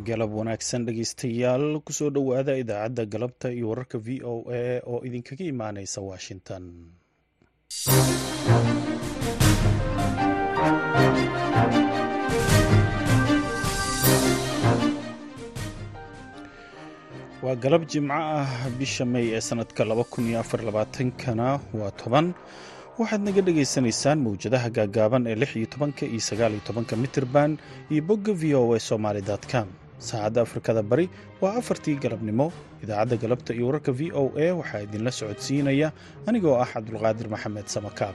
galab wanaagsan dhegeystayaal kusoo dhowaada idaacadda galabta iyo wararka v o a oo idinkaga imaaneysa washington waa galab jimco ah bisha may ee sanadka kana waa toban waxaad naga dhagaysanaysaan mawjadaha gaagaaban ee lix iyo tobanka iyo sagaal iyo tobanka mitirban iyo bogga v o a somaly com saacadda afrikada bari waa afartii galabnimo idaacadda galabta iyo wararka v o a waxaa idinla socodsiinaya anigoo ah cabdulqaadir maxamed samakaab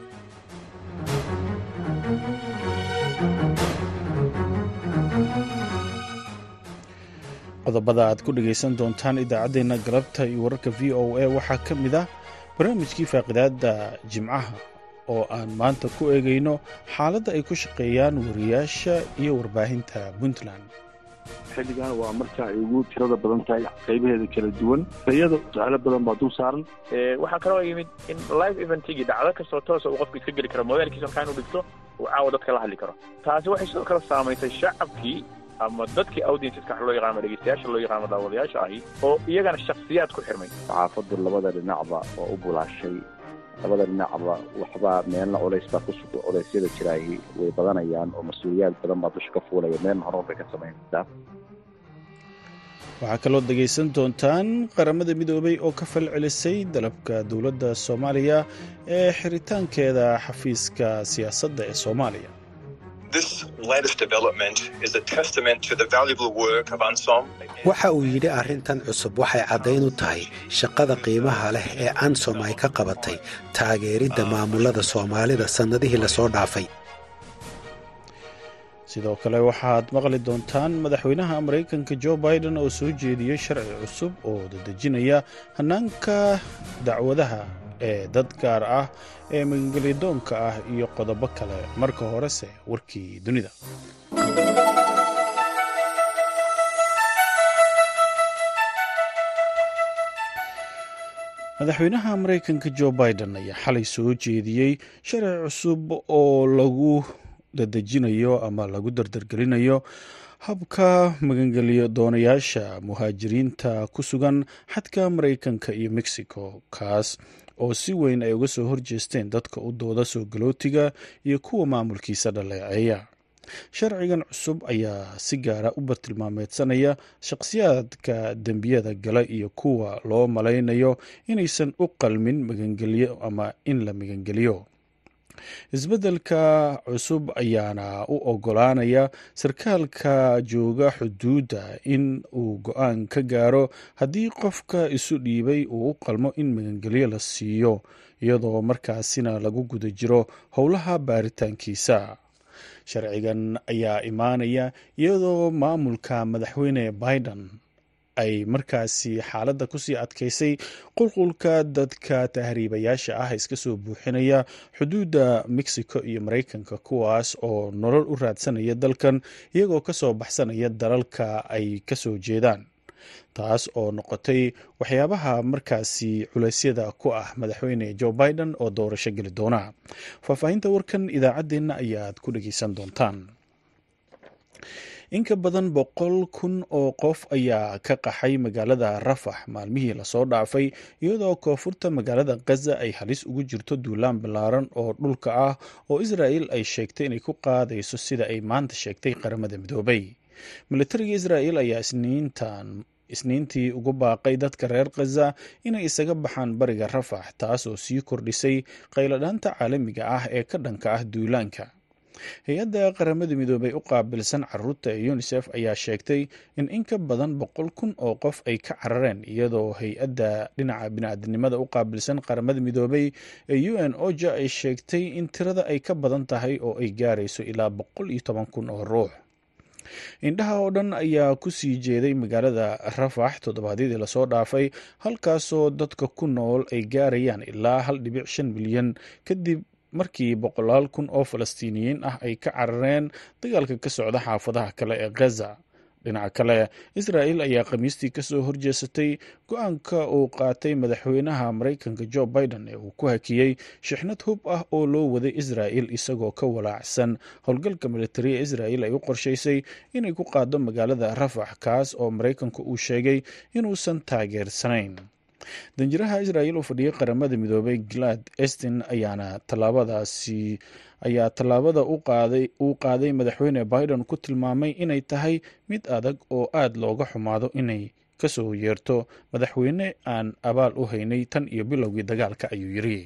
qodobada aad ku dhegaysan doontaan idaacaddeenna galabta iyo wararka v o a waxaa ka mid ah barnaamijkii faaqidaadda jimcaha oo aan maanta ku eegayno xaaladda ay ku shaqeeyaan wariyaasha iyo warbaahinta puntland xilligan waa marka ay ugu tirada badan tahay qaybaheeda kala duwan rayada su-aalo badan baa dul saaran waxaa kaloo yimid in live eventigii dhacdo kastoo toosa uu qofku iska geli karo mobailkiisa markaa inuu dhigto uu caawa dadka la hadli karo taasi waxay sidoo kale saamaysay shacabkii ama dadkii audienceska wax loo yaqaano dhegeystayaasha loo yaqaano daawadayaasha ahi oo iyagana shakhsiyaad ku xirmay saxaafaddu labada dhinacba oo u bulaashay labada dhinacba waxbaa meelna culays baa kusug culeysyada jiraahi way badanayaan oo mas-uuliyaad badan baa dusha ka fuulaya meelna horumar bay ka samaynaysaa waxaa kaloo dhegaysan doontaan qaramada midoobay oo ka fal celisay dalabka dowladda soomaaliya ee xiritaankeeda xafiiska siyaasadda ee soomaaliya waxa uu yidhi arrintan cusub waxay caddayn u tahay shaqada qiimaha leh ee ansom ay ka qabatay taageeridda maamulada soomaalida sannadihii lasoo dhaafay sidoo kale waxaad maqli doontaan madaxweynaha maraykanka jo biden oo soo jeediyey sharci cusub oo dadejinaya hannaanka dacwadaha ee dad gaar ah ee magangelyadoonka ah iyo qodobo kale marka horese warkii dunida madaxweynaha maraykanka jo biden ayaa xalay soo jeediyey sharci cusub oo lagu dadejinayo ama lagu dardargelinayo habka magangelyo doonayaasha muhaajiriinta ku sugan xadka maraykanka iyo mexico kaas oo si weyn ay uga soo horjeesteen dadka u dooda soo galootiga iyo kuwa maamulkiisa dhaleeceeya sharcigan cusub ayaa si gaara u bartilmaameedsanaya shaqhsiyaadka dembiyada gala iyo kuwa loo malaynayo inaysan u qalmin magangelyo ama in la magangeliyo isbeddelka cusub ayaana u ogolaanaya sarkaalka jooga xuduudda in uu go-aan ka gaaro haddii qofka isu dhiibay uu u qalmo in magangelyo la siiyo iyadoo markaasina lagu guda jiro howlaha baaritaankiisa sharcigan ayaa imaanaya iyadoo maamulka madaxweyne biden ay markaasi xaaladda kusii adkaysay qulqulka dadka tahriibayaasha ah iska soo buuxinaya xuduudda mexico iyo maraykanka kuwaas oo nolol u raadsanaya dalkan iyagoo kasoo baxsanaya dalalka ay kasoo jeedaan taas oo noqotay waxyaabaha markaasi culeysyada ku ah madaxweyne jo biden oo doorasho geli doona faahfaahinta warkan idaacaddeenna ayaad ku dhegeysan doontaan in ka badan boqol kun oo qof ayaa ka qaxay magaalada rafax maalmihii lasoo dhaafay iyadoo koonfurta magaalada khaza ay halis ugu jirto duulaan ballaaran oo dhulka ah oo israa'il ay sheegtay inay ku qaadayso sida ay maanta sheegtay qaramada midoobay militariga israa'il ayaa isniintan isniintii ugu baaqay dadka reer khaza inay isaga baxaan bariga rafax taas oo sii kordhisay qayladhaanta caalamiga ah ee ka dhanka ah duulaanka hay-adda qaramada midoobay u qaabilsan caruurta ee unisef ayaa sheegtay in in ka badan boqol kun oo qof ay ka carareen iyadoo hay-adda dhinaca bini'aadanimada u qaabilsan qaramada midoobay ee u n oja ay sheegtay in tirada ay ka badan tahay oo ay gaarayso ilaa boqol iyo toban kun oo ruux indhaha oo dhan ayaa ku sii jeeday magaalada rafax toddobaadyadii lasoo dhaafay halkaasoo dadka ku nool ay gaarayaan ilaa hal dhibic shan milyan kadib markii boqolaal kun oo falastiiniyiin ah ay ka carareen dagaalka ka socda xaafadaha kale ee khaza dhinaca kale israa'il ayaa khamiistii kasoo horjeesatay go-aanka uu qaatay madaxweynaha maraykanka jo biden ee uu ku hakiyey shixnad hub ah oo loo waday israa'il isagoo ka walaacsan howlgalka militari ee israa'il ay u qorshaysay inay ku qaado magaalada rafax kaas oo maraykanku uu sheegay inuusan taageersanayn danjiraha israa'il oo fadhiyay qaramada midoobay glad estin ayaana tallaabadaasi ayaa tallaabada uu qaaday madaxweyne biden ku tilmaamay inay tahay mid adag oo aada looga xumaado inay kasoo yeerto madaxweyne aan abaal u haynay tan iyo bilowgii dagaalka ayuu yiri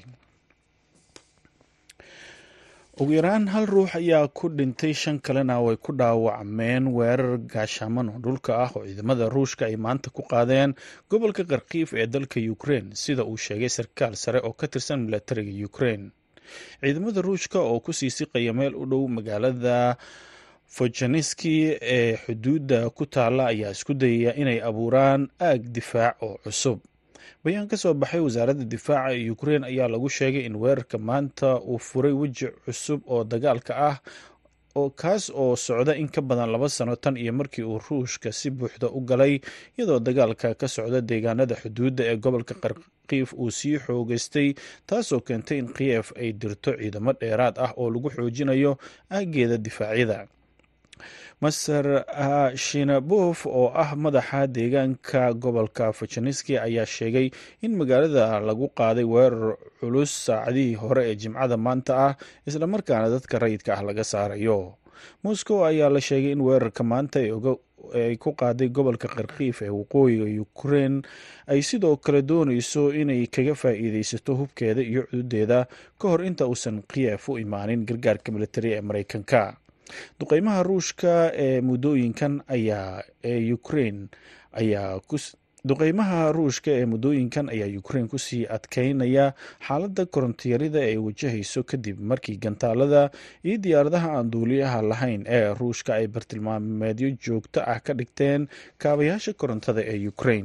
ugu yaraan hal ruux ayaa ku dhintay shan kalena way ku dhaawacmeen weerar gaashaaman oo dhulka ah oo ciidamada ruushka ay maanta ku qaadeen gobolka kharkiif ee dalka ukrein sida uu sheegay sarkaal sare oo ka tirsan milatariga ukrein ciidamada ruushka oo kusii siqaya meel u dhow magaalada fojaneski ee xuduudda ku taala ayaa isku dayaya inay abuuraan aag difaac oo cusub bayaan ka soo baxay wasaaradda difaaca ee ukrein ayaa lagu sheegay in weerarka maanta uu furay weji cusub oo dagaalka ah oo kaas oo socda in ka badan laba sano tan iyo markii uu ruushka si buuxda u galay iyadoo dagaalka ka socda deegaanada xuduudda ee gobolka kharkiif uu sii xoogeystay taasoo keentay in kiyef ay dirto ciidamo dheeraad ah oo lagu xoojinayo aageeda difaacyada master shinabof oo ah madaxa deegaanka gobolka fajaneski ayaa sheegay in magaalada lagu qaaday weerar culus saacadihii hore ee jimcada maanta ah islamarkaana dadka rayidka ah laga saarayo moscow ayaa la sheegay in weerarka maanta ay ku qaaday gobolka kharkiif ee waqooyiga ukrein ay sidoo kale dooneyso inay kaga faa'iideysato hubkeeda iyo cududeeda ka hor inta uusan kiyef u imaanin gargaarka militari ee mareykanka duqeymaha ruushka ee muddooyinkan ayaa ee ukrein ayaa duqeymaha ruushka ee muddooyinkan ayaa ukrein kusii adkeynaya xaaladda korontiyarida ay wajahayso kadib markii gantaalada iyo diyaaradaha aan duuliyaha lahayn ee ruushka ay bartilmaameedyo joogto ah ka dhigteen kaabayaasha korontada ee ukrein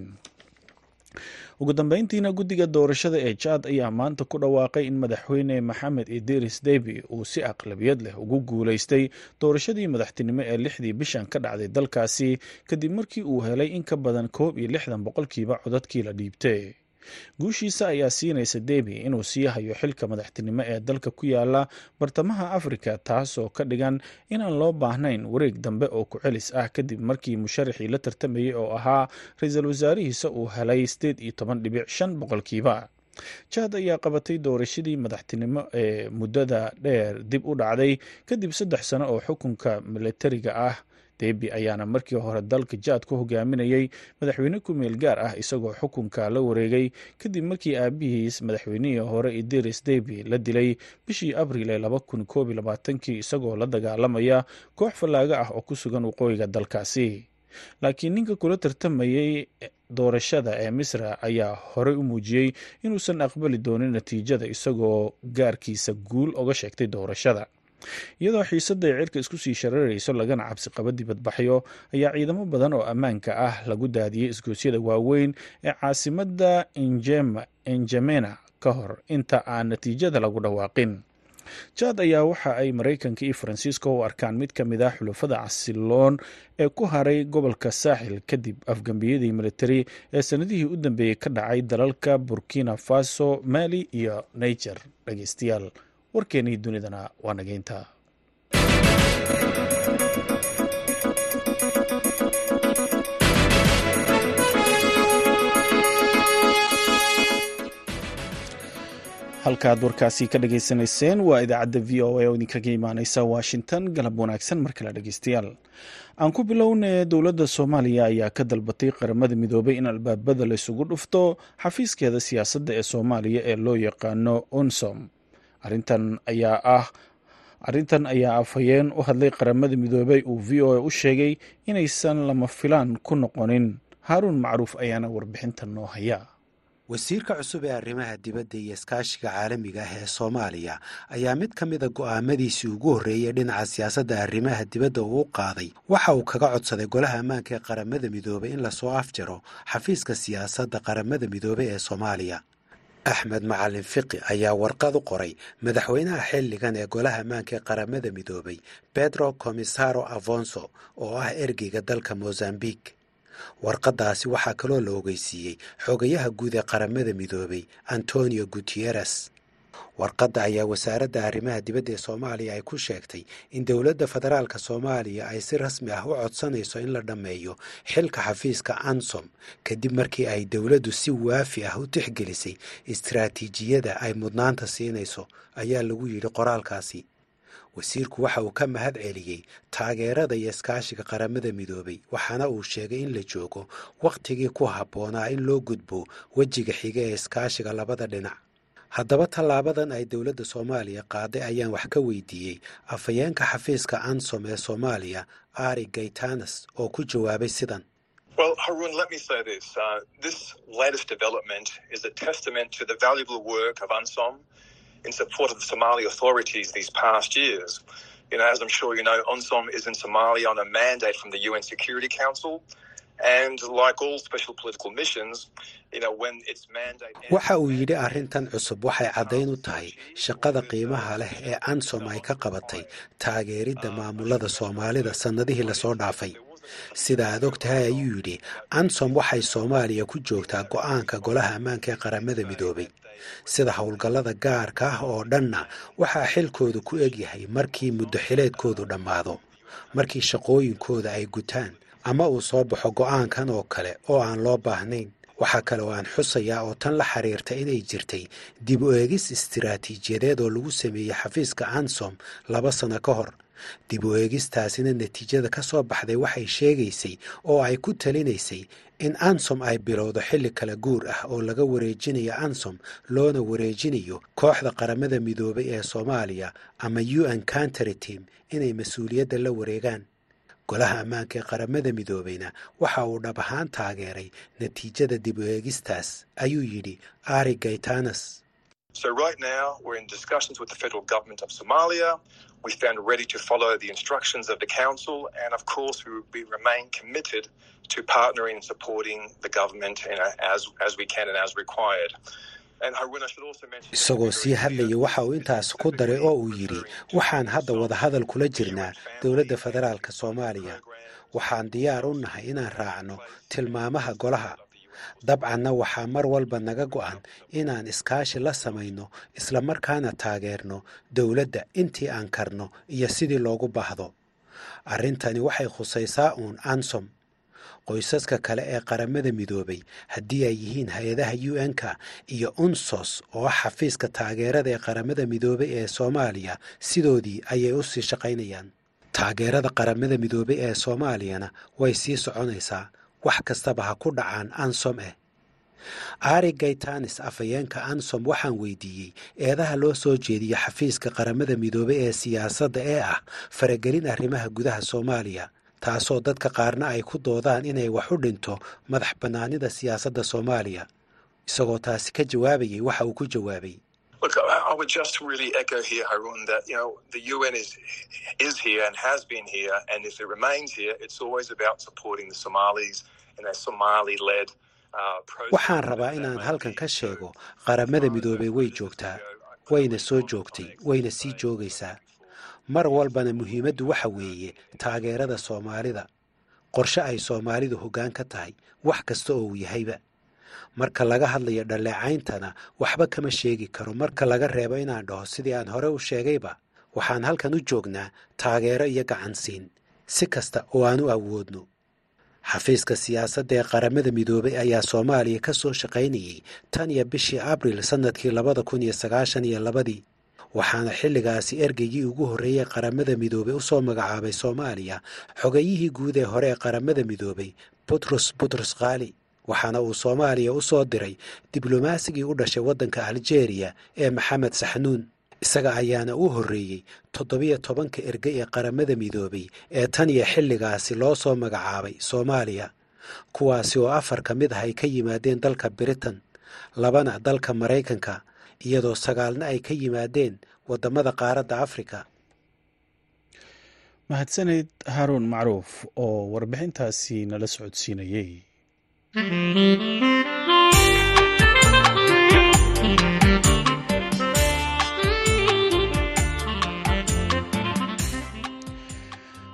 ugu dambeyntiina guddiga doorashada ee jaad ayaa maanta ku dhawaaqay in madaxweyne maxamed idiris debi uu si aqlabiyad leh ugu guuleystay doorashadii madaxtinimo ee lixdii bishan ka dhacday dalkaasi kadib markii uu helay in ka badan koob iyo lixdan boqolkiiba codadkii la dhiibtay guushiisa ayaa siinaysa debi inuu sii hayo xilka madaxtinimo ee dalka ku yaala bartamaha afrika taasoo ka dhigan inaan loo baahnayn wareeg dambe oo ku-celis ah kadib markii musharaxii la tartamayay oo ahaa ra-iisul wasaarihiisa uu helay sideed iyo toban dhibic shan boqolkiiba jaad ayaa qabatay doorashadii madaxtinimo ee muddada dheer dib u dhacday kadib saddex sano oo xukunka milatariga ah debi ayaana markii hore dalka jaad ku hogaaminayay madaxweyne ku-meel gaar ah isagoo xukunka la wareegay kadib markii aabihiis madaxweynihii hore idiris debi la dilay bishii abriil ee laba kun koob iyo labaatankii isagoo la dagaalamaya koox fallaaga ah oo ku sugan waqooyiga dalkaasi laakiin ninka kula tartamayay doorashada ee misra ayaa horey u muujiyey inuusan aqbali doonin natiijada isagoo gaarkiisa guul oga sheegtay doorashada iyadoo xiisadda ay cirka isku sii shararayso lagana cabsi qaba dibadbaxyo ayaa ciidamo badan oo ammaanka ah lagu daadiyey isgoosyada waaweyn ee caasimadda enjamena ka hor inta aan natiijada lagu dhawaaqin jaad ayaa waxa ay maraykanka iyo faransiiska u arkaan mid ka mid ah xulafada casiloon ee ku haray gobolka saaxil kadib afgambiyadii militari ee sanadihii u dambeeyey ka dhacay dalalka burkina faso mali iyo niger dhageystayaal warkeenii dunidana waa nageynta halkaaad warkaasi ka dhageysanayseen waa idaacadda v o a oo idinkaga imaaneysa washington galab wanaagsan mar kale dhegeystayaal aan ku bilowne dowladda soomaaliya ayaa ka dalbatay qaramada midoobay in albaabada la isugu dhufto xafiiskeeda siyaasadda ee soomaaliya ee loo yaqaano unsom arintan ayaa ah arrintan ayaa afhayeen u hadlay qaramada midoobey uu v o a u sheegay inaysan lama filaan ku noqonin haaruun macruuf ayaana warbixintan noo haya wasiirka cusub ee arrimaha dibadda iyo iskaashiga caalamiga ah ee soomaaliya ayaa mid ka mida go'aamadiisii ugu horreeyey dhinaca siyaasadda arrimaha dibadda uu u qaaday waxa uu kaga codsaday golaha ammaanka ee qaramada midoobey in lasoo afjaro xafiiska siyaasadda qaramada midoobey ee soomaaliya axmed macalin fiqi ayaa warqad u qoray madaxweynaha xilligan ee golaha ammaanka ee qaramada midoobay pedro comisaro afonso oo ah ergeyga dalka mozambique warqaddaasi waxaa kaloo la ogeysiiyey xogayaha guud ee qaramada midoobay antonio gutieres warqadda ayaa wasaaradda arrimaha dibadda ee soomaaliya ay ku sheegtay in dowladda federaalka soomaaliya ay si rasmi ah u codsanayso in la dhammeeyo xilka xafiiska ansom kadib markii ay dowladdu si waafi ah u tixgelisay istaraatiijiyada ay mudnaanta siinayso ayaa lagu yidhi qoraalkaasi wasiirku waxa uu ka mahad celiyey taageerada iyo iskaashiga qaramada midoobay waxaana uu sheegay in la joogo wakhtigii ku habboonaa in loo gudbo wejiga xiga ee iskaashiga labada dhinac haddaba tallaabadan ay dowladda soomaaliya qaaday ayaan wax ka weydiiyey afhayeenka xafiiska ansom ee soomaaliya ari gaytanas oo ku jawaabay sidan Well, Harun, let me say this. Uh, this latest development is a testament to the valuable work of UNSOM in support of the Somali authorities these past years. You know, as I'm sure you know, UNSOM is in Somalia on a mandate from the UN Security Council. And like all special political missions, you know, when its mandate waxa uu yidhi arrintan cusub waxay caddayn u tahay shaqada qiimaha leh ee ansom ay ka qabatay taageeridda maamulada soomaalida sannadihii lasoo dhaafay sida aad og tahay ayuu yidhi ansom waxay soomaaliya ku joogtaa go'aanka golaha ammaanka ee qaramada midoobay sida howlgallada gaarka ah oo dhanna waxaa xilkoodu ku egyahay markii muddo xileedkoodu dhammaado markii shaqooyinkooda ay gutaan ama uu soo baxo go'aankan oo kale oo aan loo baahnayn waxaa kale oo aan xusayaa oo tan la xiriirta inay jirtay dib u eegis istiraatiijiyadeed oo lagu sameeyey xafiiska ansom laba sano ka hor dib u eegistaasina natiijada ka soo baxday waxay sheegaysay oo ay ku talinaysay in ansom ay bilowdo xilli kala guur ah oo laga wareejinayo ansom loona wareejinayo kooxda qaramada midoobay ee soomaaliya ama u n country team inay mas-uuliyadda la wareegaan golaha ammaanka ee qaramada midoobeyna waxa uu dhab ahaan taageeray natiijada dib u eegistaas ayuu yidhi ari gaytanas So right now, we're in discussions with the federal government of Somalia. We stand ready to follow the instructions of the council, and of course, we, we remain committed to partnering and supporting the government you know, as as we can and as required. And Harun, I should also mention. isagoo sii hadlaya waxa uu intaas ku daray oo uu yidhi waxaan hadda wadahadal kula jirnaa dowladda federaalka soomaaliya waxaan diyaar u nahay inaan raacno tilmaamaha golaha dabcanna waxaa mar walba naga go'an inaan iskaashi la samayno islamarkaana taageerno dowladda intii aan karno iyo sidii loogu baahdo arrintani waxay khusaysaa uun ansom qoysaska kale ee qaramada midoobay haddii ay yihiin hay-adaha u n-ka iyo unsos oo ah xafiiska taageerada ee qaramada midoobay ee soomaaliya sidoodii ayay u sii shaqaynayaan taageerada qaramada midoobay ee soomaaliyana way sii soconaysaa wax kastaba ha ku dhacaan ansom eh ari gaytanis afhayeenka ansom waxaan weydiiyey eedaha loo soo jeediyo xafiiska qaramada midoobay ee siyaasadda ee ah faragelin arrimaha gudaha soomaaliya taasoo dadka qaarna ay ku doodaan inay wax u dhinto madax bannaanida siyaasadda soomaaliya isagoo taasi ka jawaabayay waxa uu ku jawaabay Look, I I would just really echo here, Harun, that you know the UN is is here and has been here, and if it remains here, it's always about supporting the Somalis in a Somali-led uh, process. waxaan rabaa inaan halkan ka sheego qaramada midoobay way joogtaa wayna soo joogtay wayna sii joogaysaa mar walbana muhiimaddu waxa weeye taageerada soomaalida qorshe ay soomaalidu hoggaan ka tahay wax kasta oo uu yahayba marka laga hadlayo dhalleecayntana waxba kama sheegi karo marka laga reebo inaan dhaho sidii aan hore u sheegayba waxaan halkan u joognaa taageero iyo gacansiin si kasta oo aan u awoodno xafiiska siyaasadda ee qaramada midoobay ayaa soomaaliya ka soo shaqaynayey tan iyo bishii abril sannadkii labada kun iyo sagaashan iyo labadii waxaana xilligaasi ergeygii ugu horreeyey qaramada midoobay u soo magacaabay soomaaliya xogayihii guud ee hore ee qaramada midoobay butros butros khaali waxaana uu soomaaliya u soo diray diblomasigii u dhashay waddanka aljeeriya ee maxamed saxnuun isaga ayaana u horreeyey toddobiyo tobanka erge ee qaramada midoobay ee tan iyo xilligaasi loo soo magacaabay soomaaliya kuwaasi oo afar ka mid ah ay ka yimaadeen dalka britain labana dalka maraykanka iyadoo sagaalna ay ka yimaadeen waddamada qaaradda afrika mahadsaneyd haaruun macruuf oo warbixintaasi nala socodsiinayey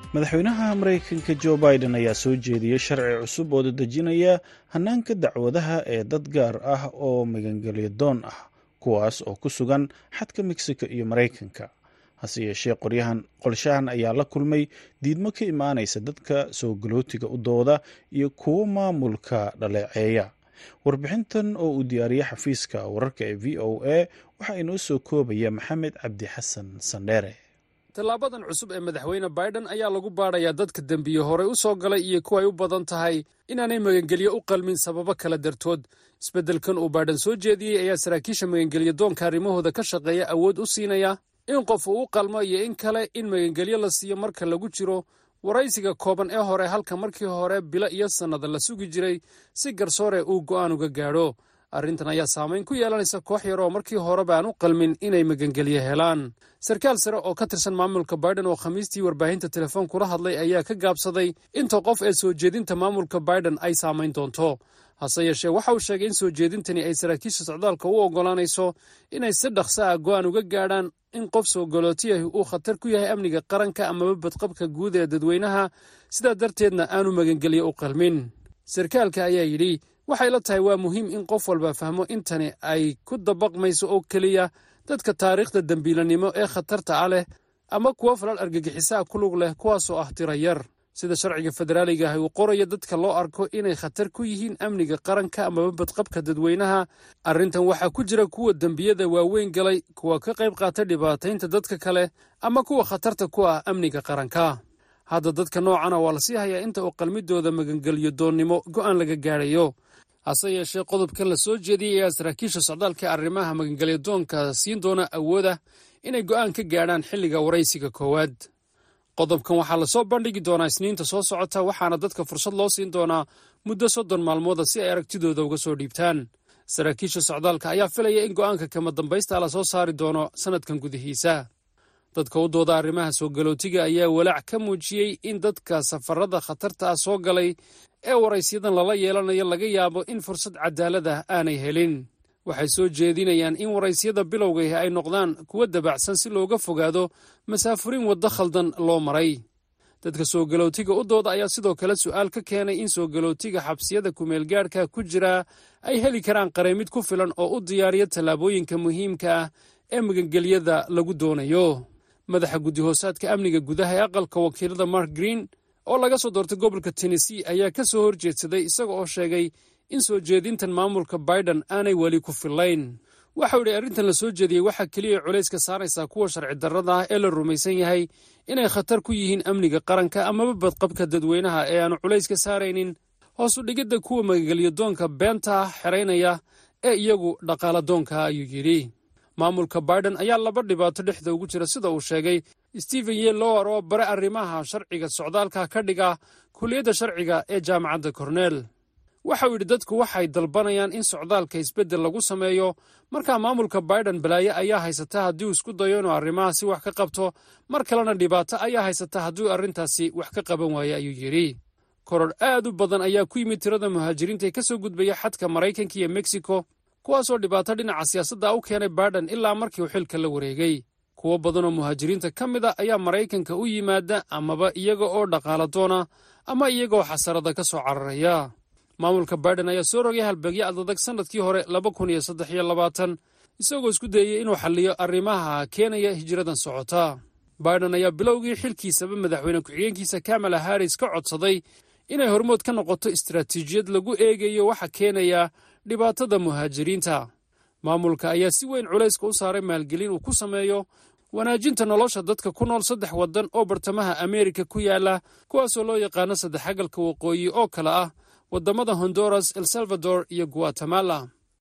madaxweynaha maraykanka jo biden ayaa soo jeediyey sharci cusub oo dadejinaya hanaanka dacwadaha ee dad gaar ah oo magangelyo doon ah kuwaas oo ku sugan xadka mexico iyo maraykanka hase yeeshee qoryahan qorshahan ayaa la kulmay diidmo ka imaanaysa dadka soo galootiga u dooda iyo kuwo maamulka dhaleeceeya warbixintan oo uu diyaariyey xafiiska wararka ee v o a waxaa inoo soo koobaya maxamed cabdi xasan sandheere tallaabadan cusub ee madaxweyne baiden ayaa lagu baadhayaa dadka dembiye horey u soo galay iyo kuwa ay u badan tahay inaanay magangelyo u qalmin sababo kala dartood isbeddelkan uu baiden soo jeediyey ayaa saraakiisha magangelyo doonka arrimahooda ka shaqeeya awood u siinaya in qof uu u qalmo iyo in kale in magangelyo la siiyo marka lagu jiro waraysiga kooban ee hore halka markii hore bilo iyo sannada la sugi jiray si garsoore uu go'aan uga gaadho arrintan ayaa saamayn ku yeelanaysa koox yar oo markii horeba aan u qalmin inay magangelyo helaan sarkaal sare oo ka tirsan maamulka baiden oo khamiistii warbaahinta telefoon kula hadlay ayaa ka gaabsaday inta qof ee soo jeedinta maamulka baiden ay saamayn doonto hase yeeshee waxa uu sheegay in soo jeedintani ay saraakiisha socdaalka u oggolaanayso inay si dhaqso ah go'aan uga gaadhaan in qof soo galootiyahi uu khatar ku yahay amniga qaranka amaba badqabka guud ee dadweynaha sidaa darteedna aanu magangelyo u qalmin sarkaalka ayaa yidhi waxay la tahay waa muhiim in qof walba fahmo intani ay ku dabaqmayso oo keliya dadka taariikhda dembiilanimo ee khatarta ah leh ama kuwo falal argagixisaa ku lug leh kuwaasoo ah tira yar sida sharciga federaaliga ah uu qoraya dadka loo arko inay khatar ku yihiin amniga qaranka amaba badqabka dadweynaha arrintan waxaa ku jira kuwa dembiyada waaweyn galay kuwa ka qayb qaata dhibaataynta dadka kale ama kuwa khatarta ku ah amniga qaranka hadda dadka noocana waa lasii hayaa inta uu qalmidooda magangelyo doonnimo go'aan laga gaadhayo hase yeeshee qodobkan la soo jeediyey ayaa saraakiisha socdaalka arrimaha magangelyo doonka siin doona awooda inay go'aan ka gaadhaan xilliga waraysiga koowaad qodobkan waxaa lasoo bandhigi doonaa isniinta soo socota waxaana dadka fursad loo siin doonaa muddo soddon maalmooda si ay aragtidooda uga soo dhiibtaan saraakiisha socdaalka ayaa filaya in go'aanka kama dambaysta lasoo saari doono sannadkan gudihiisa dadka u dooda arrimaha soo galootiga ayaa walaac ka muujiyey in dadka safarada khatarta ah soo galay ee waraysiyadan lala yeelanayo laga yaabo in fursad cadaalad ah aanay helin waxay soo jeedinayaan in waraysyada bilowgaihi ay noqdaan kuwo dabacsan si looga fogaado masaafuriin waddo khaldan loo maray dadka soo galootiga u dooda ayaa sidoo kale su'aal ka keenay in soo galootiga xabsiyada kumeelgaadhka ku jiraa ay heli karaan qareemid ku filan oo u diyaariya tallaabooyinka muhiimka ah ee magangelyada lagu doonayo madaxa guddi-hoosaadka amniga gudaha ee aqalka wakiilada mark green oo laga soo doortay gobolka tennessee ayaa ka soo horjeedsaday isaga oo sheegay in soo jeedintan maamulka baiden aanay weli ku fillayn waxau idhi arrintan la soo jeediyey waxaa keliya culayska saaraysaa kuwa sharci darrada ah ee la rumaysan yahay inay khatar ku yihiin amniga qaranka amaba badqabka dadweynaha ee aanu culayska saaraynin hoosu dhigidda kuwa magangelyadoonka beenta xeraynaya ee iyagu dhaqaaladoonka ayuu yidhi maamulka baiden ayaa laba dhibaato dhexda ugu jira sida uu sheegay stephen yellower oo bare arrimaha sharciga socdaalka ka dhiga kuliyadda sharciga ee jaamacadda korneel waxau yidhi dadku waxay dalbanayaan in socdaalka isbeddel lagu sameeyo markaa maamulka baiden balaaye ayaa haysata haddii uu isku dayo inuu arrimahaasi wax ka qabto mar kalena dhibaato ayaa haysata haddii uu arrintaasi wax ka qaban waayo ayuu yidhi koror aad u badan ayaa ku yimid tirada muhaajiriinta ee ka soo gudbaya xadka maraykanka iyo mexico kuwaasoo dhibaato dhinaca siyaasadda u keenay baiden ilaa markii uu xilka la wareegay kuwo badan oo muhaajiriinta ka mid a ayaa maraykanka u yimaada amaba iyaga oo dhaqaala doona ama iyagaoo xasarada ka soo cararaya maamulka baiden ayaa soo rogay halbeegyo adadag sannadkii hore laba kun iyo saddex iyo labaatan isagoo isku dayey inuu xalliyo arrimaha keenaya hijiradan socota baiden ayaa bilowgii xilkiisaba madaxweyne ku-xigeenkiisa kamala harris ka codsaday inay hormood ka noqoto istaraatiijiyad lagu eegayo waxa keenaya dhibaatada muhaajiriinta maamulka ayaa si weyn culayska u saaray maalgelin uu ku sameeyo wanaajinta nolosha dadka ku nool saddex waddan oo bartamaha ameerika ku yaala kuwaasoo loo yaqaano saddexagalka waqooyi oo kale ah waddamada honduras el salvador iyo guatemala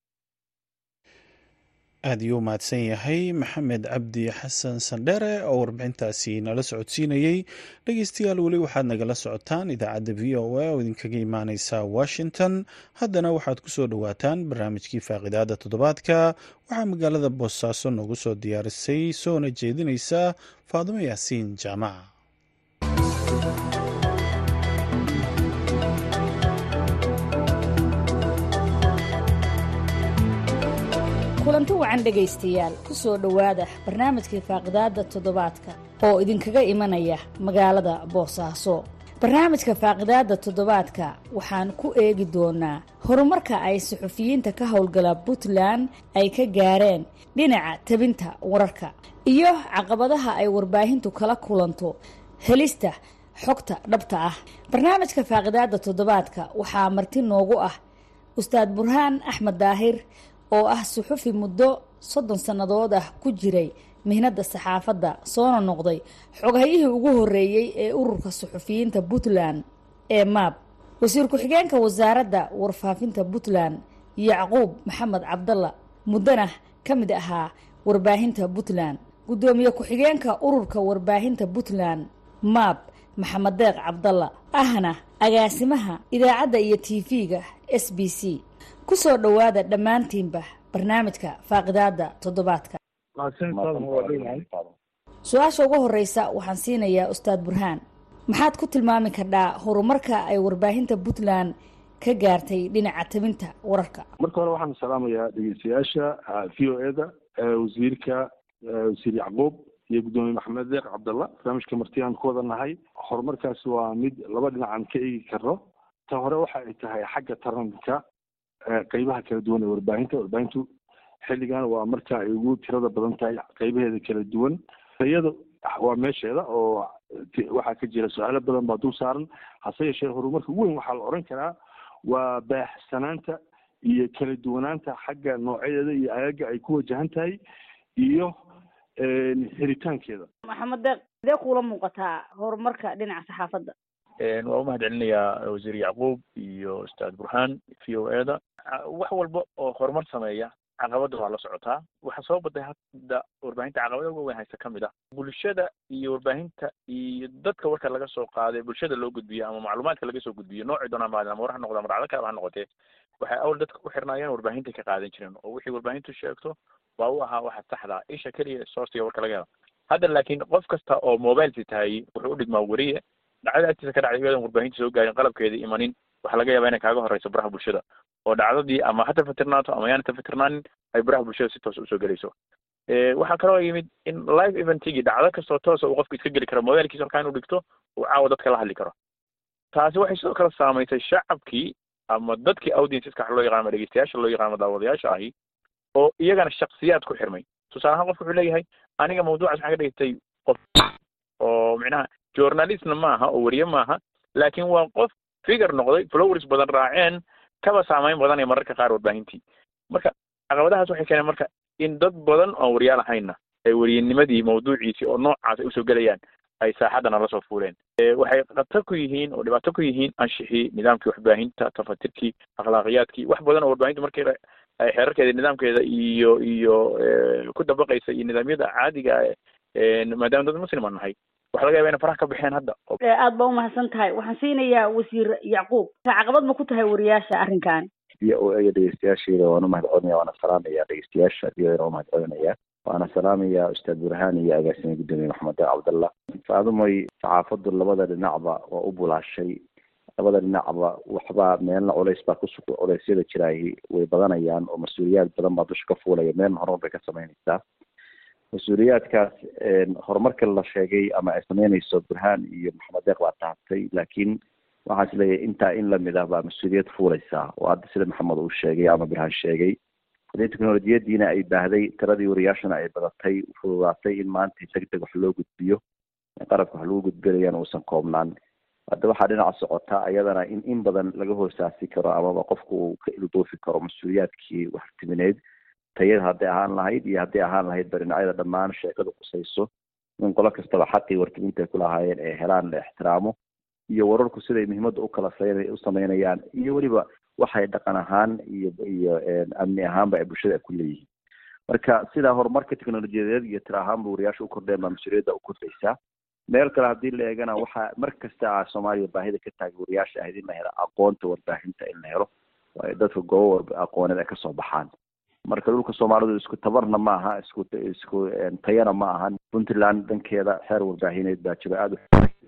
aad iyuu mahadsan yahay maxamed cabdi xasan sandhere oo warbixintaasi nala socodsiinayey dhegeystayaal weli waxaad nagala socotaan idaacadda v o a oo idinkaga imaaneysa washington haddana waxaad ku soo dhowaataan barnaamijkii faaqidaada toddobaadka waxaa magaalada boosaaso noogu soo diyaarisay soona jeedineysa faadimo yaasiin jaamaca kulanti wacan dhegaystayaal ku soo dhowaada barnaamijkii faaqidaadda toddobaadka oo idinkaga imanaya magaalada boosaaso barnaamijka faaqidaadda toddobaadka waxaan ku eegi doonaa horumarka ay suxufiyiinta ka howlgala puntland ay ka gaareen dhinaca tabinta wararka iyo caqabadaha ay warbaahintu kala kulanto helista xogta dhabta ah barnaamijka faaqidaadda toddobaadka waxaa marti noogu ah ustaad burhaan axmed daahir oo ah suxufi muddo soddon sannadood ah ku jiray mihnadda saxaafadda soona noqday xoghayihii ugu horreeyey ee ururka suxufiyiinta puntland ee maab wasiir ku-xigeenka wasaaradda warfaafinta puntland yacquub maxamed cabdalla muddana ka mid ahaa warbaahinta puntland guddoomiye ku-xigeenka ururka warbaahinta puntland maab maxamed deeq cabdalla ahna agaasimaha idaacadda iyo tv-ga s b c ku soo dhowaada dhammaantiinba barnaamijka faaqidaadda toddobaadka su-aasha ugu horeysa waxaan siinayaa ustaad burhaan maxaad ku tilmaami kardhaa horumarka ay warbaahinta puntland ka gaartay dhinaca tabinta wararka marka hore waxaan salaamayaa dhegeystayaasha v o e da wasiirka wasiir yacquub iyo guddoomiye maxamed deeq cabdalla barnaamijka martiyaan ku wada nahay horumarkaasi waa mid laba dhinacaan ka eegi karno ta hore waxa ay tahay xagga taranka qeybaha kala duwan ee warbaahinta warbaahintu xilligan waa marka ay ugu tirada badan tahay qeybaheeda kala duwan iyada waa meesheeda oo waxaa ka jira su-aalo badan baa dul saaran hase yeeshee horumarka ugu weyn waxaa la oran karaa waa baaxsanaanta iyo kala duwanaanta xagga noocyadeeda iyo agaga ay ku wajahan tahay iyo helitaankeeda maxamed deeq sidee kuula muuqataa horumarka dhinaca saxaafadda waa umahad celinayaa wasiir yacquub iyo ustaad burhaan v o e da wax walba oo horumar sameeya caqabada waa la socotaa waxaa soo baday hadda warbaahinta caqabada uga weyn haysta ka mid ah bulshada iyo warbaahinta iyo dadka warka laga soo qaaday bulshada loo gudbiyo ama macluumaadka laga soo gudbiyo noocii doonaa maadin ama war ha noqda ama dhacdo kaleba ha noqotee waxay awal dadka ku xirnaayeen warbaahinta ka qaadan jireen oo wixii warbaahintu sheegto waa u ahaa waxa saxda isha keliya sourciga warka laga helo hadda laakiin qof kasta oo mobile sitaayey wuxuu u dhigmaa weriye dhacdada agtiisa ka dhacday iyadoon warbaahinta soo gaarin qalabkeeda imanin waxaa laga yaabaa inay kaaga horeyso baraha bulshada oo dhacdadii ama ha tafatirnaato ama yaana tafatirnaanin ay baraha bulshada si toos usoo gelayso waxaa kaloo yimid in live eventigii dhacdo kastoo toosa uu qofku iska geli karo mobilkiisa halkaa inuu dhigto uu caawa dadka la hadli karo taasi waxay sidoo kale saamaysay shacabkii ama dadkii audienceska waxa loo yaqaan ama dhegeystayaasha loo yaqaan ama daawadayaasha ahi oo iyagana shaksiyaad ku xirmay tusaale ahaan qofka wuxuu leeyahay aniga mawduucaas waxaan ka dhigtay qof oo micnaha journalistna maaha oo weriye maaha laakiin waa qof figure noqday flowers badan raaceen kaba saamayn badan ee mararka qaar warbaahintii marka caqabadahaas waxay keeneen marka in dad badan oon wariyaal ahayna ay weriyenimadii mawduuciisii oo noocaas ay usoo gelayaan ay saaxadana lasoo fuuleen waxay khatar ku yihiin oo dhibaato ku yihiin anshixii nidaamkii waxbaahinta tafatirkii akhlaaqiyaadkii wax badan oo warbaahinta markii ay xeerarkeeda nidaamkeeda iyo iyo ku dabaqaysa iyo nidaamyada caadiga maadaama dad muslim aan nahay waxa laga yaba ina faraha ka baxeen hadda aada baa umahadsan tahay waxaan siinayaa wasiir yacquub caqabad ma ku tahay wariyaasha arrinkan v o a dhegeystayaasheeda waan umahad celinaya waana salaamaya dhegeystayaasha v o a umahad celinaya waana salaamaya ustaad burhaan iyo agaasime guddoomiye maxamed deeq cabdallah faadumoy saxaafaddu labada dhinacba waa u bulaashay labada dhinacba waxbaa meelna culays baa kusug culeysyada jiraahi way badanayaan oo mas-uuliyaad badan baa dusha ka fuulaya meelna horumar bay ka samaynaysaa mas-uuliyaadkaas horumarka la sheegay ama ay sameynayso burhaan iyo maxamed deeq baa taabtay laakiin waxaan is leeyahay intaa in lamid ah baa mas-uuliyad fuulaysaa oo hadda sida maxamed uu sheegay ama burhaan sheegay hadii teknolojiyadiina ay baahday tiradii wariyaashana ay badatay fududaatay in maanta deg deg wax loo gudbiyo qarabka wax lagu gudbinayana uusan koobnaan hadda waxaa dhinaca socota ayadana in in badan laga hoosaasi karo amaba qofku uu ka ilduufi karo mas-uuliyaadkii waxtimineed tayada hadday ahaan lahayd iyo hadday ahaan lahayd barinacyada dhammaan sheekadu qusayso in qolo kastaba xaqii wartiminta ay kulahaayeen ay helaan la ixtiraamo iyo wararku siday muhiimadda ukala u sameynayaan iyo weliba waxay dhaqan ahaan iyo iyo amni ahaanba ay bulshada ay ku leeyihiin marka sidaa horumarka teknolojiyadeed iyo tira ahaanba wariyaasha u kordheen baa mas-uuliyadda u kordhaysaa meel kale haddii la eegana waxaa mar kasta a soomaaliya baahida ka taagay wariyaasha ahayd in la helo aqoonta warbaahinta in la helo oo dadka goobo aqooneed ay kasoo baxaan marka dhulka soomaalidu isku tabarna ma aha isku isku tayana ma ahan puntland dhankeeda xeer warbaahineed baa jiro aada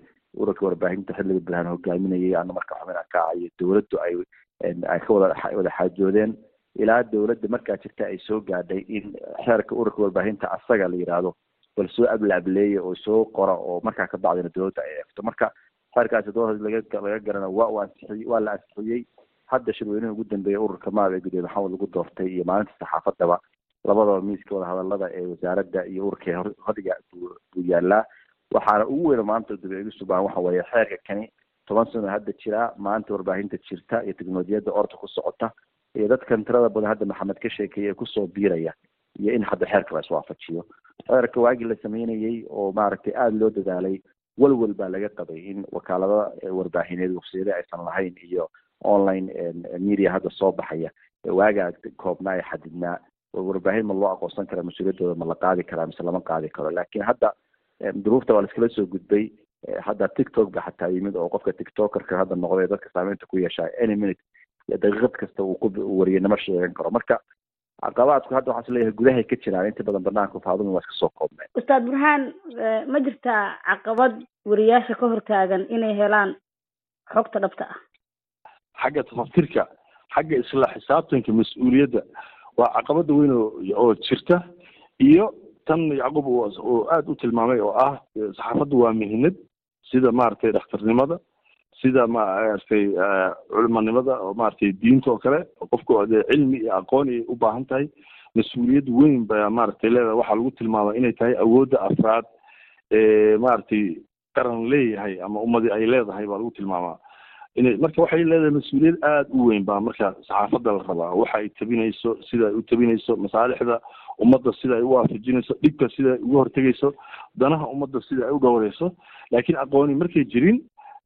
u urarka warbaahinta xilliga burhaan hogaaminayay ana marka xubin kaacayo dawladdu ay ay ka wada wada xaajoodeen ilaa dawladda markaa jirta ay soo gaadhay in xeerka urarka warbaahinta asaga la yidhaahdo bal soo ablaableeya oo soo qora oo markaa ka bacdina dowladda ay eegto marka xeerkaasi dowlad laga laga garana waa uu ansixiyey waa la ansixiyey hadda shirweynaha ugu dambeeya ururka maab ee gudoomiye maxamed lagu doortay iyo maalinta saxaafadaba labadaba miiska wadahadalada ee wasaaradda iyo ururka hodiga buu yaalaa waxaana ugu weyna maanta daba eegisu baahan waxa weeye xeerka kani toban sano hadda jiraa maanta warbaahinta jirta iyo teknolojiyadda orta ku socota iyo dadkan tirada badan hadda maxamed ka sheekeeyay ee kusoo biiraya iyo in hadda xeerka la iswaafajiyo xeerka waagii la sameynayey oo maaragtay aada loo dadaalay walwal baa laga qabay in wakaalada warbaahineed waqsiyada aysan lahayn iyo online media hadda soo baxaya waagaa koobnaa ee xadidnaa warbaahin ma loo aqoonsan karaa mas-uuliyaddooda ma la qaadi karaa mise lama qaadi karo laakiin hadda duruufta waa laiskala soo gudbay hadda tiktok ba xataa yimid oo qofka tiktokerka hadda noqday dadka saameynta ku yeeshaa any minute daqiiqad kasta uu ku wariyanimo sheegan karo marka caqabaadku hadda waxaa is leeyahay gudahay ka jiraan inta badan banaanka faaduma waa iska soo koobnay ustaad burhaan ma jirtaa caqabad wariyaasha ka hortaagan inay helaan xogta dhabta ah xagga tafaftirka xagga isla xisaabtanka mas-uuliyadda waa caqabada weyn oo jirta iyo tan yacquub oo aada u tilmaamay oo ah saxaafaddu waa mihinad sida maaragtay dhakhtarnimada sida maaragtay culimanimada oo maaragtay diinta oo kale qofku dee cilmi iyo aqoon ay u baahan tahay mas-uuliyad weyn baa maaragtay leedahay waxaa lagu tilmaama inay tahay awoodda afraad ee maaragtay qaran leeyahay ama ummadi ay leedahay baa lagu tilmaamaa inay marka waxay leedahay mas-uuliyad aada u weyn baa marka saxaafadda la rabaa waxa ay tabinayso sida ay u tabinayso masaalixda ummadda sida ay u waafajinayso dhibka sida ay uga hortegayso danaha ummadda sida ay u dhowreyso laakiin aqooni markay jirin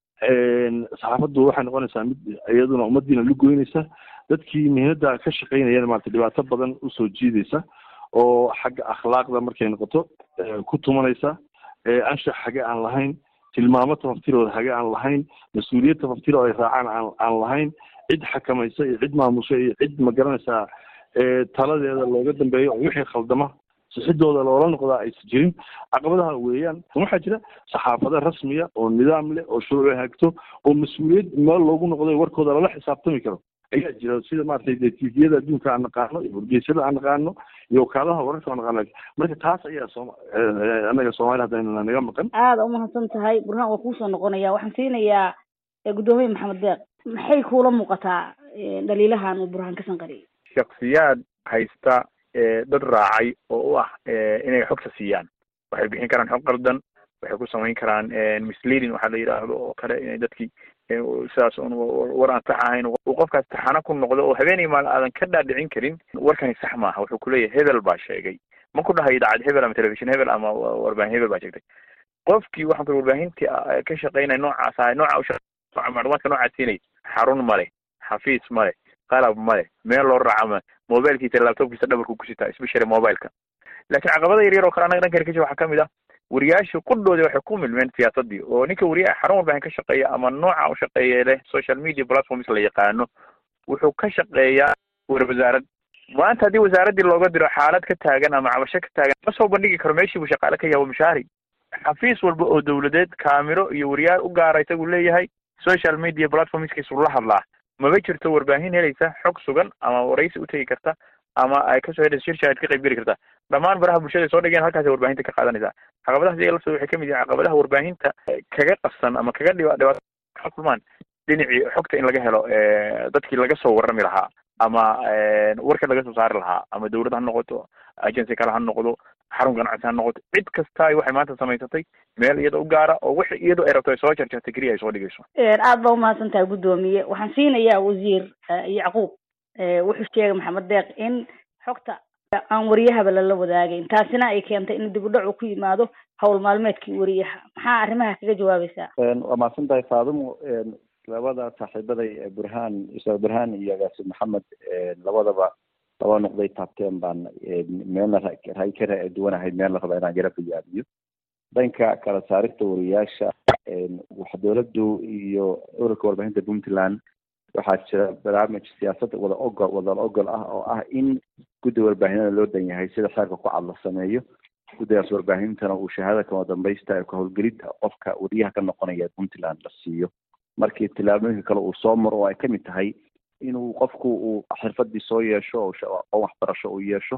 saxaafaddu waxay noqonaysaa mid iyaduna ummadiina lugoynaysa dadkii mihnada ka shaqeynayana maarata dhibaato badan usoo jiidaysa oo xagga akhlaaqda markay noqoto ku tumanaysa anshax hage aan lahayn tilmaamo tafaftirooda hage aan lahayn mas-uuliyad tafaftiro ay raacaan aan aan lahayn cid xakamaysa iyo cid maamusha iyo cid magaranaysaa taladeeda looga dambeeyo oo wixii khaldama sixidooda loola noqdaa aysan jirin caqabadaha weeyaan waxaa jira saxaafado rasmiya oo nidaam leh oo shuruuc hagto oo mas-uuliyad meel loogu noqday warkooda lala xisaabtami karo ayaa jira sida maaragtay de tviyada adduunka aan naqaano iyo wargeysyada aan naqaano iyo wakaalaha wararka aan naqaano marka taas ayaa sooma anaga soomaali haddayna naga maqan aada umahadsan tahay burhaan waa kuusoo noqonaya waxaan siinayaa guddoomiye maxamed deeq maxay kuula muuqataa dhaliilahan uu burhaan ka sanqariyay shaksiyaad haysta dad raacay oo u ah inay xogta siiyaan waxay bixin karaan xog qaldan waxay ku samayn karaan misleading waxaa la yidhaahdo oo kale inay dadkii sidaas un war aan sax ahayn uu qofkaas taxano ku noqdo oo habeenay maal aadan ka dhaadhicin karin warkani sax maaha wuxuu kuleeyahay hebel baa sheegay ma ku dhahayo idaacad hebel ama telefishin hebel ama warbaahin hebel baa sheegtay qofkii waxaan ku warbaahintii ka shaqeynaya noocaas ahay nooca macluumaadka noocaas siinay xarun male xafiis male qalab male meel loo raaca male mobilkiisa laptopkiisa dhabarku ku sitaa especially mobileka laakiin caqabada yar yar oo kale anaga dhankani ka jira waxaa kamid ah wariyaashii qudhoodii waxay ku milmeen siyaasadii oo ninka wariyaha xarun warbaahin ka shaqeeya ama nooca u shaqeeya leh social media platforms la yaqaano wuxuu ka shaqeeyaa war wasaarad maanta haddii wasaaraddii looga diro xaalad ka taagan ama cabasho ka taagan ma soo bandhigi karo meeshii buu shaqaale ka yahay waa mushaari xafiis walba oo dawladeed kaamiro iyo wariyaal u gaara isagu leeyahay social media platformskiisu la hadlaa maba jirto warbaahin helaysa xog sugan ama waraysi utegi karta ama ay kasoo helaysa shir shaahid ka qayb geli karta dhammaan baraha bulshada soo dhigeen halkaasay warbaahinta ka qaadanaysaa caqabadahaas iyaga laftooda waxay kamid yihiin caqabadaha warbaahinta kaga qabsan ama kaga dhiba dhibaato kulmaan dhinacii xogta in laga helo dadkii laga soo warrami lahaa ama warka laga soo saari lahaa ama dawlad ha noqoto agency kale ha noqdo xarun ganacsi ha noqoto cid kasta waxay maanta samaysatay meel iyada u gaara oo wix iyadoo ay rabto ay soo jarjartay keliya ay soo dhigayso aada baa umahadsan tahay guddoomiye waxaan siinayaa wasiir yacquub wuxuu sheegay maxamed deeq in xogta aan wariyahaba lala wadaagayn taasina ay keentay in dib u dhac uu ku yimaado hawl maalmeedkii wariyaha maxaa arrimaha kaga jawaabaysaa waa mahadsan tahay faadumo labada saaxiibaday burhaan ustaad burhaan iyo agaasi maxamed labadaba laba noqday taabteen baan meelna ray ka duwanahay meel la raba inaan yaro bayaamiyo dhanka kala saarista wariyaasha waxa dowladdu iyo ururka warbaahinta puntland waxaa jira barnaamij siyaasad wada ogol wada ogol ah oo ah in guddi warbaahinada loo dan yahay sida xeerka ku cad la sameeyo guddigaas warbaahintana uu shahaada kama dambaysta ka howlgelida qofka wariyaha ka noqonaya puntland la siiyo markii tillaabooyinka kale uu soo maro oo ay kamid tahay inuu qofku uu xirfadii soo yeesho oo aqoon waxbarasho uu yeesho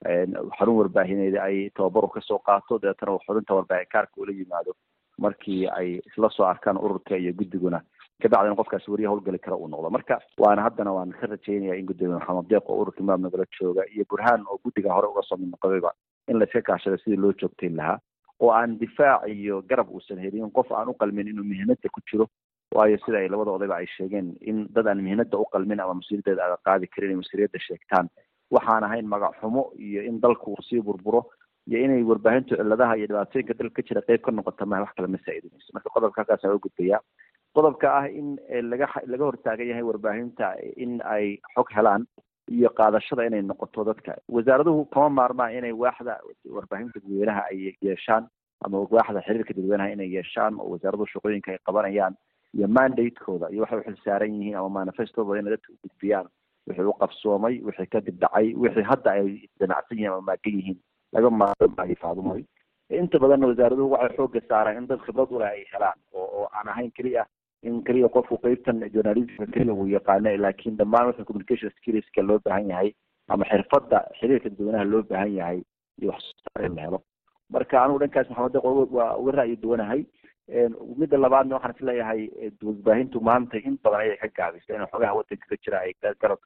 xarun warbaahineed ay tababaru kasoo qaato dabeetana xubinta warbaahin kaarka ula yimaado markii ay isla soo arkaan ururka iyo guddiguna kabacdina qofkaasi wariya howlgali kara uu noqdo marka waana haddana waan ka rajaynaya in gudoomiye maxamed deeq oo ururka imaam nagala jooga iyo burhaan oo guddiga hore uga soo mid noqdayba in layska kaashada sidii loo joogtayn lahaa oo aan difaac iyo garab uusan helin qof aan u qalmin inuu mihinada ku jiro waayo sida ay labada odayba ay sheegeen in dad aan mihinada u qalmin ama mas-uuliyaddeeda aaga qaadi karin inay mas-uuliyadda sheegtaan waxaan ahayn magac xumo iyo in dalku uu sii burburo iyo inay warbaahintu cilladaha iyo dhibaatooyinka dalka ka jira qayb ka noqota maha wax kale ma saa-idinayso marka qodobka halkaas aan gudbayaa qodobka ah in laga laga hortaagan yahay warbaahinta in ay xog helaan iyo qaadashada inay noqoto dadka wasaaraduhu kama maarmaan inay waaxda warbaahinta dadweynaha ay yeeshaan ama waaxda xiriirka dadweynaha inay yeeshaan oo wasaaraduhu shaqooyinka ay qabanayaan iyo mandatekooda iyo waxay uxil saaran yihiin ama manifestooda inay dadka u gudbiyaan wixii u qabsoomay wixii kadib dhacay wixii hadda ay damacsan yihiin ama maagan yihiin laga maarmaayo faadumoy inta badanna wasaaraduhu waxay xooga saaraan in dad khibrad uleh ay helaan oo oo aan ahayn keliya in keliya qofku qeybtan journalismka keliya uu yaqaano laakiin dhammaan wixii communication skillska loo baahan yahay ama xirfadda xiriirka dadweynaha loo baahan yahay iyo waxsoosaar in la helo marka anigu dhankaas maxamed deeq waa uga ra'yi duwanahay midda labaadna waxaan isleeyahay warbaahintu maanta in badan ayay ka gaabisa in xogaha wadanka ka jira ay garab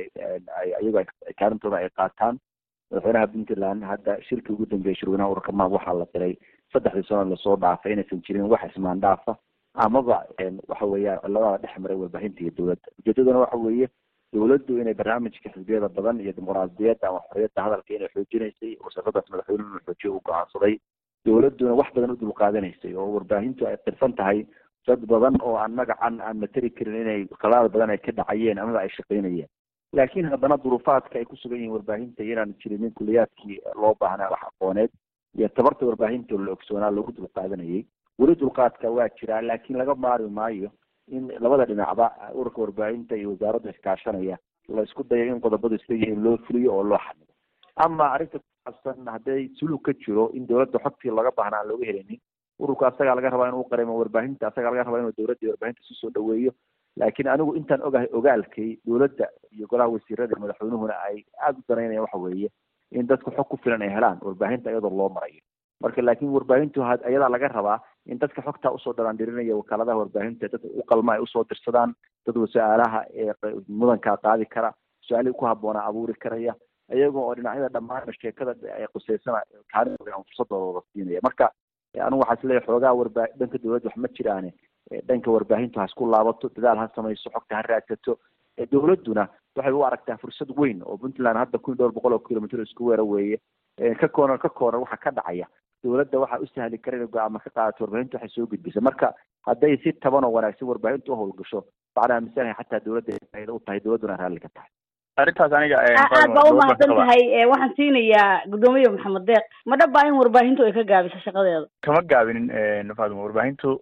iyago kaalintooda ay qaataan madaxweynaha puntland hadda shirkii ugu dambeeyay shirweynaha ururka maab waxaa la diray saddexdii sano lasoo dhaafay inaysan jirin wax ismaan dhaafa amaba waxa weeyaan ciladaha dhex maray warbaahinta iyo dowladda ujeedaduna waxa weeye dowladdu inay barnaamijka xisbiyada badan iyo dimuqraadiyadda ama xorriyadda hadalka inay xoojinaysay wasaradaas madaxweynuhu inuu xoojiyo u go-aansaday dowladduna wax badan u dulqaadanaysay oo warbaahintu ay qirsan tahay dad badan oo aan magacan aan materi karin inay qalaad badan ay ka dhacayeen amaba ay shaqaynayeen laakiin haddana duruufaadka ay ku sugan yihiin warbaahinta inaan jirinin kuliyaadkii loo baahnaa wax aqooneed iyo tabarta warbaahinta la ogsoonaa loogu dulqaadanayay weli dulqaadka waa jiraa laakiin laga maari maayo in labada dhinacba ururka warbaahinta iyo wasaaradda iskaashanaya la isku dayo in qodobadu isla yihiin loo fuliyo oo loo xamido ama arrinta kusaabsan hadday sulug ka jiro in dowladda xogtii laga baahnaa aan looga helinin ururka asagaa laga rabaa inuu qarimo warbaahinta asagaa laga rabaa inuu dowladda iyo warbaahinta isu soo dhaweeyo laakiin anigu intaan ogahay ogaalkay dowladda iyo golaha wasiirada madaxweynuhuna ay aada u danaynayaan waxa weeye in dadku xog ku filan ay helaan warbaahinta iyadoo loo marayo marka laakiin warbaahintu ayadaa laga rabaa in dadka xogtaa usoo dhalaandhirinaya wakaaladaha warbaahinta dad u qalma ay usoo dirsadaan dad su-aalaha ee mudankaa qaadi kara su-aalihii ku habboonaa abuuri karaya iyagoo oo dhinacyada dhammaan sheekada ay quseysana kaalintooda aan fursadooda wada siinaya marka anigu waxaa isleeyahay xoogaa warbaa dhanka dowladda wax ma jiraane dhanka warbaahintu ha isku laabato dadaal ha samayso xogta ha raadsato dowladduna waxay u aragtaa fursad weyn oo puntland hadda kun dhowr boqol oo kilomitr isku weera weeye ka koonar ka koonar waxa ka dhacaya dowladda waxaa u sahli kara inay go-aama ka qaadato warbaahintu waxay soo gudbisa marka hadday si taban oo wanaagsan warbaahintu u howlgasho macnaha misalahay xataa dowladda faaida u tahay dowladduna raalli ka tahay arrintaas aniga aad baa umahadsan tahay waxaan siinayaa guddoomiye maxamed deeq ma dhaba in warbaahintu ay ka gaabiso shaqadeeda kama gaabinin faaduma warbaahintu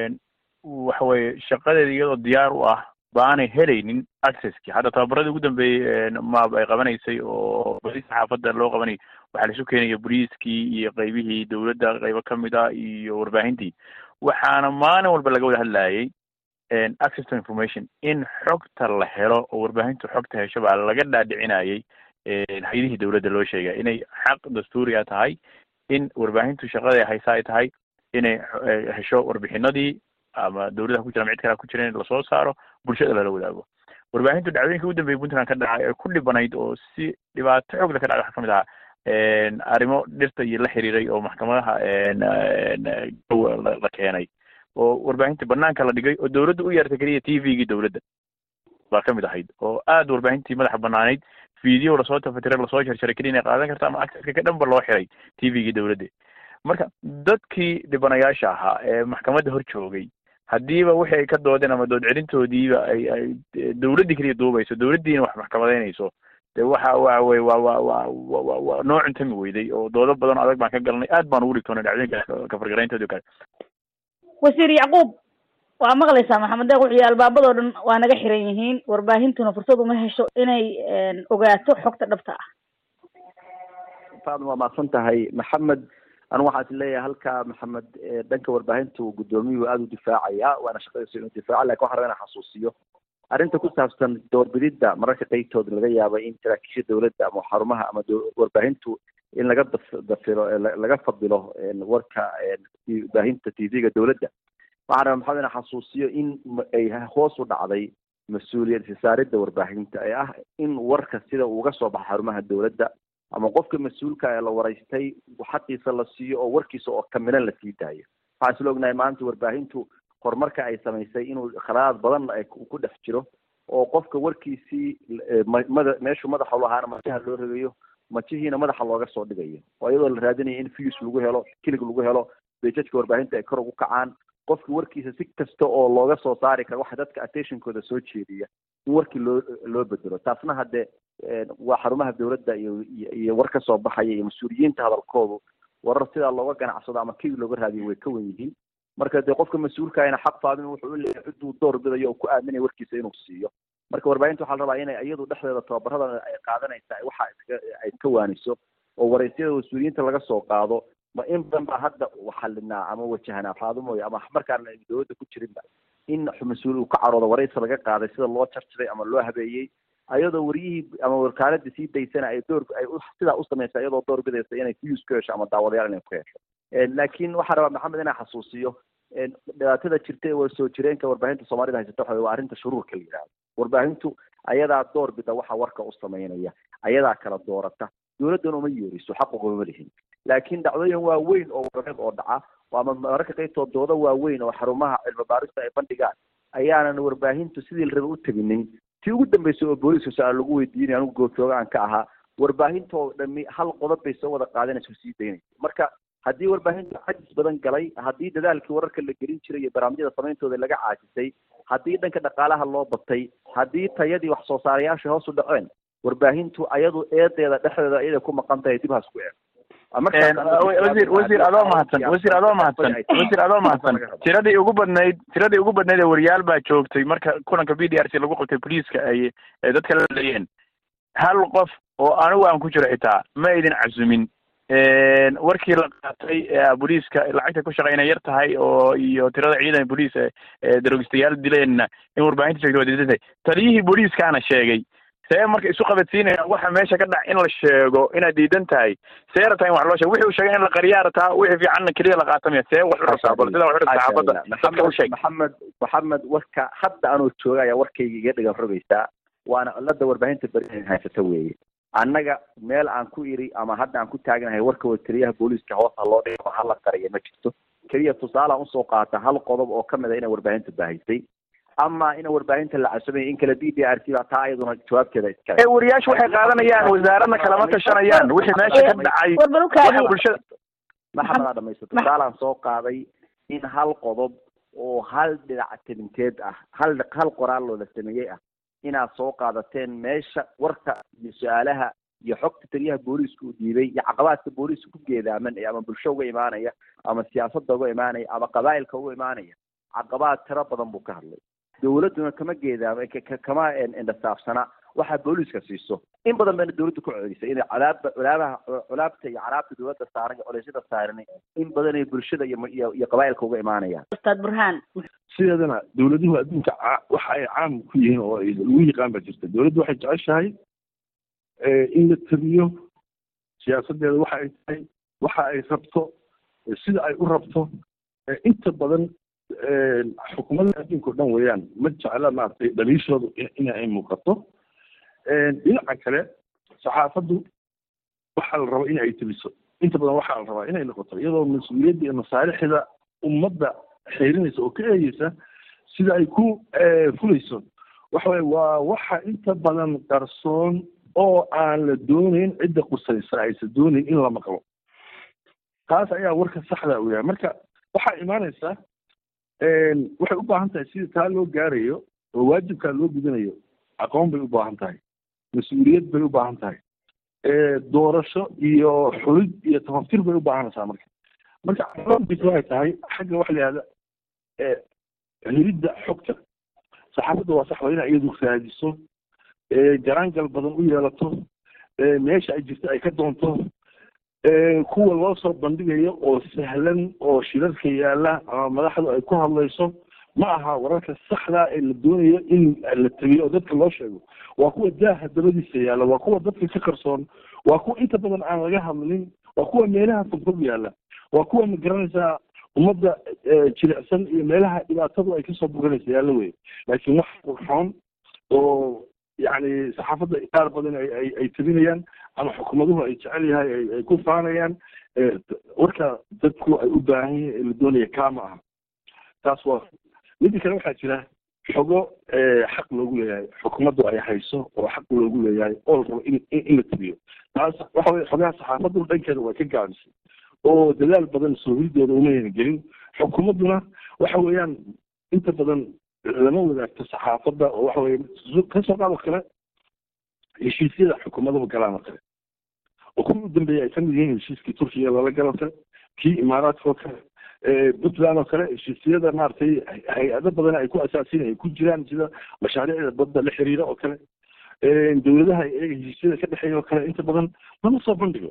waxa weye shaqadeeda iyadoo diyaar u ah baanay helaynin accesski hadda tababaradii ugu dambeeyey maab ay qabanaysay oo badi saxaafadda loo qabanayay waxaa laisu keenaya boliiskii iyo qeybihii dowladda qeybo kamid a iyo warbaahintii waxaana maalin walba laga wada hadlayay access to information in xogta la helo oo warbaahintu xogta hesho baa laga dhaadhicinayay hay-adihii dowladda loo sheegay inay xaq dastuuriga tahay in warbaahintu shaqada haysa ay tahay inay hesho warbixinadii ama dowladaha ku jira ama cid kalea ku jira in lasoo saaro bulshada lala wadaago warbaahintu dhacdooyinka ugu dambeeyay puntland ka dhacay ee ku dhibanayd oo si dhibaato xoogla ka dhacday waxaa kamid ahaa arrimo dhirta iyo la xiriiray oo maxkamadaha la keenay oo warbaahinta banaanka la dhigay oo dowladda u yeertay keliya t v-gii dowladda baa kamid ahayd oo aada warbaahintii madaxa banaanayd video lasoo tafatira lasoo jarjaray keliya inay qaadan karta ama acceska ka dhanba loo xiray t v-gii dowladda marka dadkii dhibanayaasha ahaa ee maxkamadda hor joogay haddiiba wixii ay ka doodeen ama dood celintoodiiba ay ay dowladdii keliya duubayso dowladdiina wax maxkamadeynayso de waxa waa wey waa waa waa wa waa noo cuntami weyday oo doodo badan adag baan ka galnay aad baan ugu dhigtoonay dhacdooyinka kafargarayntoodi o kale wasiir yacquub waa maqlaysaa maxamed deeq wuxuu yihi albaabadoo dhan waa naga xiran yihiin warbaahintuna fursad uma hesho inay ogaato xogta dhabta ah faadma waa mahadsan tahay maxamed anigu waxaan is leeyahay halka maxamed dhanka warbaahinta uu guddoomiyuhu aada u difaacaya waana shaqadiisa inuu difaaco lakin waxan raba inaan xasuusiyo arrinta ku saabsan doorbididda mararka qaybtood laga yaabo in saraakiisha dowladda ama xarumaha ama warbaahintu in laga dafilo laga fadilo warka baahinta t v-ga dowladda waxaan rabaa maxamed ina xasuusiyo in ay hoos u dhacday mas-uuliyad isaaridda warbaahinta ee ah in warka sida uu uga soo baxa xarumaha dowladda ama qofka mas-uulka ee la waraystay xaqiisa la siiyo oo warkiisa oo kamilan lasii daayo waxaan isla ognahay maanta warbaahintu horumarka ay samaysay inuu khalaad badan ku dhex jiro oo qofka warkiisii mada meeshuu madaxa lahaana majaha loo rogayo majihiina madaxa looga soo dhigayo oo iyadoo la raadinayo in views lagu helo kilig lagu helo bejajka warbaahinta ay kor ugu kacaan qofka warkiisa si kasta oo looga soo saari karo waxa dadka attentionkooda soo jeediya in warkii loo loo bedelo taasna hadde waa xarumaha dowladda iyo iyo war ka soo baxaya iyo mas-uuliyiinta hadalkoodu warar sidaa looga ganacsado ama kilig looga raadiyo way ka wen yihiin marka dee qofka mas-uulkaana xaq faadin wuxuu u leeyahay cidduu door bidayo oo ku aaminaya warkiisa inuu siiyo marka warbaahinta waxaa la rabaa inay iyadu dhexdeeda tababarada ay qaadanaysa waxa ay ka waaniso oo waraysyada mas-uuliyiinta laga soo qaado ma in badan baa hadda xalinaa ama wajahnaa faadumooyo ama markaan dowladda ku jirinba in mas-uul uu ka caroodo waraysi laga qaaday sida loo jarjaray ama loo habeeyey ayadoo waryihii ama wakaaladii sii daysana ay door ay sidaa u samaysa iyadoo door bidaysa inay views ku hesho ama daawadayaal inay ku hesho laakiin waxaa rabaa maxamed inaa xasuusiyo dhibaatada jirta ee soo jireenka warbaahinta soomaalida haysata waxa waa arrinta shuruurka la yidhahdo warbaahintu ayadaa door bida waxa warka u samaynaya ayadaa kala doorata dowladdan uma yeeriso xaqugama lihin laakiin dhacdooyin waaweyn oo warareed oo dhaca ama mararka qaybtood doodo waaweyn oo xarumaha cilmi baarista ay bandhigaan ayaanan warbaahintu sidii la raba u teginin tii ugu dambeysay oo booliiska su-aal lagu weydiinay anigu goobjooga aan ka ahaa warbaahinta oo dhami hal qodob bay soo wada qaadanaysa sii daynaysa marka haddii warbaahinta cajis badan galay haddii dadaalkii wararka la gelin jiray iyo barnaamijyada samayntooda laga caajisay haddii dhanka dhaqaalaha loo batay haddii tayadii wax soo saarayaasha hoos u dhaceen warbaahintu ayadu eedeeda dhexdeeda iyada ku maqan tahay dib haas ku eeg wasiir wasiir adoo mahadsan wasiir adoo mahadsan wasiir adoo mahadsan tiradii ugu badnayd tiradii ugu badnayd ee wariyaal baa joogtay marka kulanka b d r c lagu qabtay boliiska ay dadka la leeyeen hal qof oo anigu aan ku jiro xitaa ma idin casumin warkii la qaatay booliiska lacagta ku shaqeyna yar tahay oo iyo tirada ciidan booliis daroogistayaal dileenna in warbaahinta sheegtay waa diidan tahay taliyihii booliiskaana sheegay see marka isu qabadsiinaya waxa meesha ka dhac in la sheego inaad diidan tahay see rabtaa in wax loo sheego wixii uu sheegay in la qariyaa rabtaa wixii fiicanna keliya la qaatamaya see wax u rabtaa bal sida wax u rabtaa saxaafadda dadka u sheeg maxamed maxamed warka hadda anoo jooga ayaa warkayga iga dhigan rogaysaa waana cilada warbaahinta beri haysata weeye annaga meel aan ku iri ama hadda aan ku taagnahay warka watariyaha booliiska hoosa loo dhigo hala qariya ma jirto keliya tusaalean usoo qaata hal qodob oo kamid a inay warbaahinta baahisay ama ina warbaahinta la casumay in kale b d r c baa taa iyaduna jawaabteeda iskale ee wariyaashu waxay qaadanayaan wasaaradna kalama tashanayaan wixii meesha ka dhacay waxa bulshada maxamed aa dhamaysato tusaalaan soo qaaday in hal qodob oo hal dhinac tilinteed ah hal hal qoraal loola sameeyey ah inaad soo qaadateen meesha warka iyo su-aalaha iyo xogta taliyaha booliiska uu dhiibay iyo caqabaadka booliiska ku geedaaman ee ama bulsho uga imaanaya ama siyaasadda uga imaanaya ama qabaa'ilka uga imaanaya caqabaad tiro badan buu ka hadlay dowladduna kama geedaama kama indhasaafsana waxaa booliiska siiso in badan bayna dowladda ku celisay inay cadaabba culaabaha culaabta iyo caraabta dowladda saaran iyo culeysyada saaran in badan ay bulshada iyo iyo iyo qabaa'ilka uga imaanayaan ustaad burhaan sideedana dowladuhu adduunka waxa ay caam ku yihiin oo ay lagu yaqaan baa jirta dowladdu waxay jeceshahay in la tiriyo siyaasadeeda waxa ay tahay waxa ay rabto sida ay u rabto inta badan xukuumadda adduunka o dhan weeyaan ma jecla maaragtay dhaliishoodu in ay muuqato dhinaca kale saxaafaddu waxaa la rabaa in ay teliso inta badan waxaa la rabaa inay noqoto iyadoo mas-uuliyadda iyo masaalixda ummadda xeerinaysa oo ka eegeysa sida ay ku fulayso waxa weye waa waxa inta badan qarsoon oo aan la doonayn cidda qusaysa aysan doonayn in la maqlo taas ayaa warka saxda u yahay marka waxaa imaanaysa waxay u baahan tahay sida taa loo gaarayo oo waajibkaa loo gudanayo aqoon bay u baahan tahay mas-uuliyad bay u baahan tahay doorasho iyo xulid iyo tafaftir bay u baahanaysaa marka marka caqabadiisa waxay tahay xagga waxa la yihahda helidda xogta saxaafadda waa sax waa inay iyadu raadiso jaraangal badan u yeelato meesha ay jirto ay ka doonto kuwa loo soo bandhigayo oo sahlan oo shirarka yaala ama madaxdu ay ku hadlayso ma aha wararka saxda ee la doonayo in la tabiyo oo dadka loo sheego waa kuwa daaha dabadiisa yaalla waa kuwa dadka ka qarsoon waa kuwa inta badan aan laga hadlin waa kuwa meelaha fogfog yaalla waa kuwa ma garanaysaa ummadda jilicsan iyo meelaha dhibaatadu ay kasoo buganaysa yaalla wey laakiin wax qurxoon oo yacni saxaafadda qaar badan ay ay ay tabinayaan ama xukuumaduhu ay jecel yahay ay ay ku faanayaan warka dadku ay u baahan yihiin ee la doonaya kama aha taas waa midda kale waxaa jira xogo xaq loogu leeyahay xukuumaddu ay hayso oo xaq loogu leeyahay oo la rabo in in la tabiyo taas waxa weye xogaha saxaafaddu dhankeeda way ka gaabisay oo dadaal badan soo hiridooda umayna gelin xukuumadduna waxa weeyaan inta badan lama wadaagto saxaafadda oo waxa weye kasoo qaado kale heshiisyada xukuumaduhu galaan oo kale oo kuwii u dambeeyay ay kamid yihiin heshiiskii turkiga lala galo kale kii imaaraadka oo kale puntland oo kale heshiisyada maaragtay hay-ado badan ay ku asaasin ay ku jiraan sida mashaariicda badda la xiriira oo kale dawladaha iyaga heshiisyada ka dhexeeya oo kale inta badan lama soo bandhigo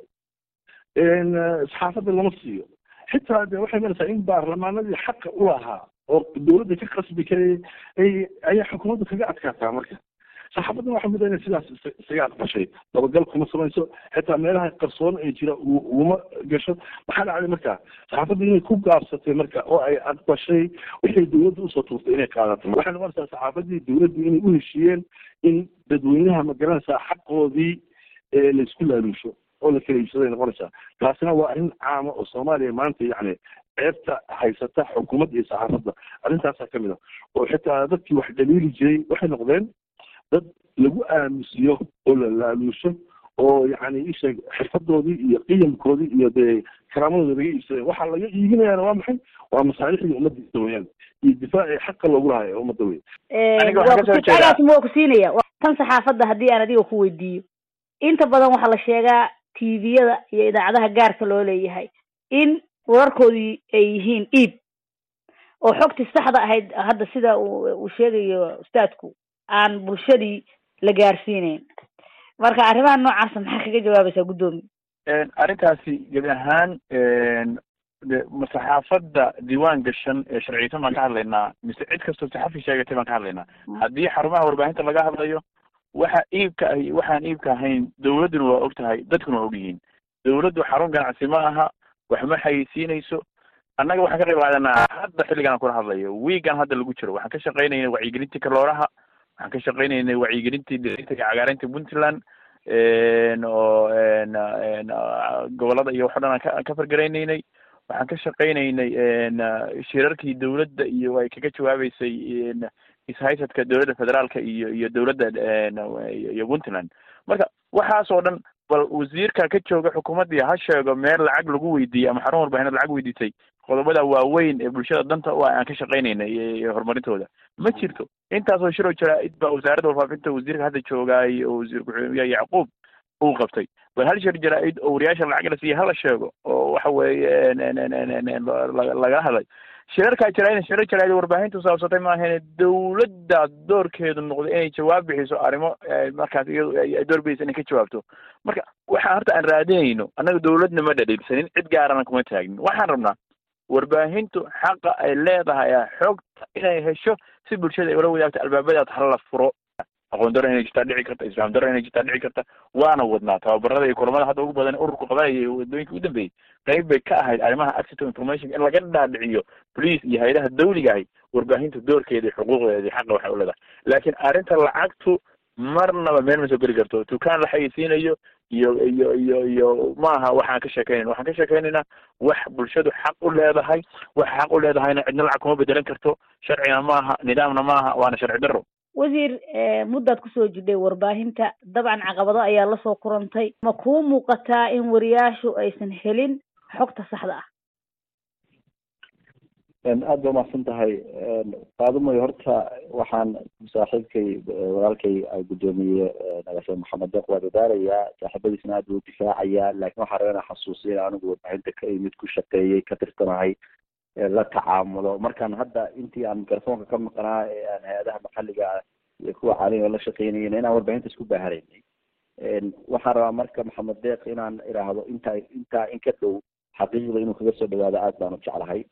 saxaafadda lama siiyo xitaa de waxay maraysaa in baarlamaanadii xaqa u lahaa oo dawladda ka qasbi karayay ay ayaa xukuumadda kaga adkaataa marka saxaafaddan waxaa muda inay sidaas isaga aqbashay dabagal kuma samayso xitaa meelaha qarsoon ee jira uguma gasho maxaa dhacday marka saxaafadda inay ku gaabsatay marka oo ay aqbashay wixii dawladda usoo tuurtay inay qaadato waxay noqonaysaa saxaafaddii dawladdu inay u heshiiyeen in dadweynaha ma garanaysaa xaqoodii laisku laaluusho oo la kala iibsaday noqonaysaa taasina waa arrin caama oo soomaaliya maanta yacni ceebta haysata xukuumadda iyo saxaafadda arrintaasaa kamid a oo xitaa dadkii wax dhaliili jiray waxay noqdeen dad lagu aamusiyo oo la laaluusho oo yacni isheeg xirfadoodii iyo qiyamkoodii iyo dee karaamadooda laga iibsaday waxaa laga iibinayaana waa maxay waa masaalixdii ummaddiisa weyaan iyo difaacii xaqa loogu lahaa ee ummadda wey agaas ma ku siinaya tan saxaafadda haddii aan adiga ku weydiiyo inta badan waxaa la sheegaa tviyada iyo idaacadaha gaarka loo leeyahay in wararkoodii ay yihiin iib oo xogtii saxda ahayd hadda sida uu sheegayo ustaadku aan bulshadii la gaarsiineyn marka arrimaha noocaasa maxaa kaga jawaabaysaa guddoomiye arrintaasi gebi ahaan saxaafadda diiwaan gashan ee sharciyeysan baan ka hadlaynaa mise cid kastoo saxafi sheegatay baan ka hadlaynaa haddii xarumaha warbaahinta laga hadlayo waxa iibka ah waxaan iibka ahayn dawladduna waa og tahay dadkuna waa og yihiin dawladdu xarun ganacsi ma aha wax ma xayeysiinayso annaga waxaan ka qayb qaadanaa hadda xilligan aan kula hadlayo wiigan hadda lagu jiro waxaan ka shaqaynayna wacyigelintii kalooraha waxaan ka shaqaynaynay wacyigelintii derintaga cagaarinta puntland oo gobolada iyo waxo dhan aan ka fargaraynaynay waxaan ka shaqaynaynay shirarkii dawladda iyo ay kaga jawaabeysay ishaysadka dawladda federaalka iyo iyo dawladda iyo puntland marka waxaas oo dhan bal wasiirka ka jooga xukuumaddii ha sheego meel lacag lagu weydiiyey ama xarun warbaahinad lacag weydiisay qodobada waaweyn ee bulshada danta u ah aan ka shaqaynayna iyo horumarintooda ma jirto intaasoo shiroo jaraa'id baa wasaaradda warfaafinta wasiirka hadda joogaay oo wasiir ku-xigeenka yacquub uu qabtay bal hal shir jaraa'id oo wariyaasha lacag la siiya hala sheego oo waxa weeye lagala hadlay shirarkaa jaraa'id shirar jaraa'id warbaahintu saabsatay maahane dawladda doorkeedu noqday inay jawaab bixiso arrimo markaas iyadu ay doorbidaysa inay ka jawaabto marka waxaan horta aan raadinayno annaga dawladna ma dhadhiilsanin cid gaarana kuma taagnin waxaan rabnaa warbaahintu xaqa ay leedahay xogta inay hesho si bulshada ay ula wadaagto albaabadaas hala furo aqoon daro inay jirtaa dhici karta isfaam daro inay jirtaa dhici karta waana wadnaa tababarada iyo kulamada hadda ugu badan ururku qabanaya wadooyinka u dambeeyey qayb bay ka ahayd arrimaha access to information in laga dhaadhiciyo police iyo hay-adaha dawliga ahi warbaahinta doorkeeda iyo xuquuqdeeda iyo xaqa waxay u leedahay laakiin arrinta lacagtu marnaba meel ma soo geli karto dukaan la xayeysiinayo iyo iyo iyo iyo maaha waxaan ka sheekeynayna waxaan ka sheekeynaynaa wax bulshadu xaq u leedahay wax xaq u leedahayna cidna lacag kuma bedelan karto sharcina maaha nidaamna maaha waana sharci daro wasiir muddaad kusoo jidhay warbaahinta dabcan caqabado ayaa lasoo kurantay ma kuu muuqataa in wariyaashu aysan helin xogta saxda ah aada ba umahadsan tahay faadumoy horta waxaan saaxiibkay walaalkay guddoomiye nagaashe maxamed deeq waa dadaalayaa saaxiibadiisna aad buu difaacayaa laakiin waxaa rabaa inaan xasuusiya in anigu warbaahinta ka imid ku shaqeeyey ka tirsanahay la tacaamulo markaan hadda intii aan mikrofoonka ka maqnaa ee aan hay-adaha maxalliga iyo kuwa caalamiga la shaqeynayna inaan warbaahinta isku baaharaynay waxaan rabaa marka maxamed deeq inaan iraahdo intaa intaa in ka dhow xaqiiqda inuu kaga soo dhawaado aad baan u jeclahay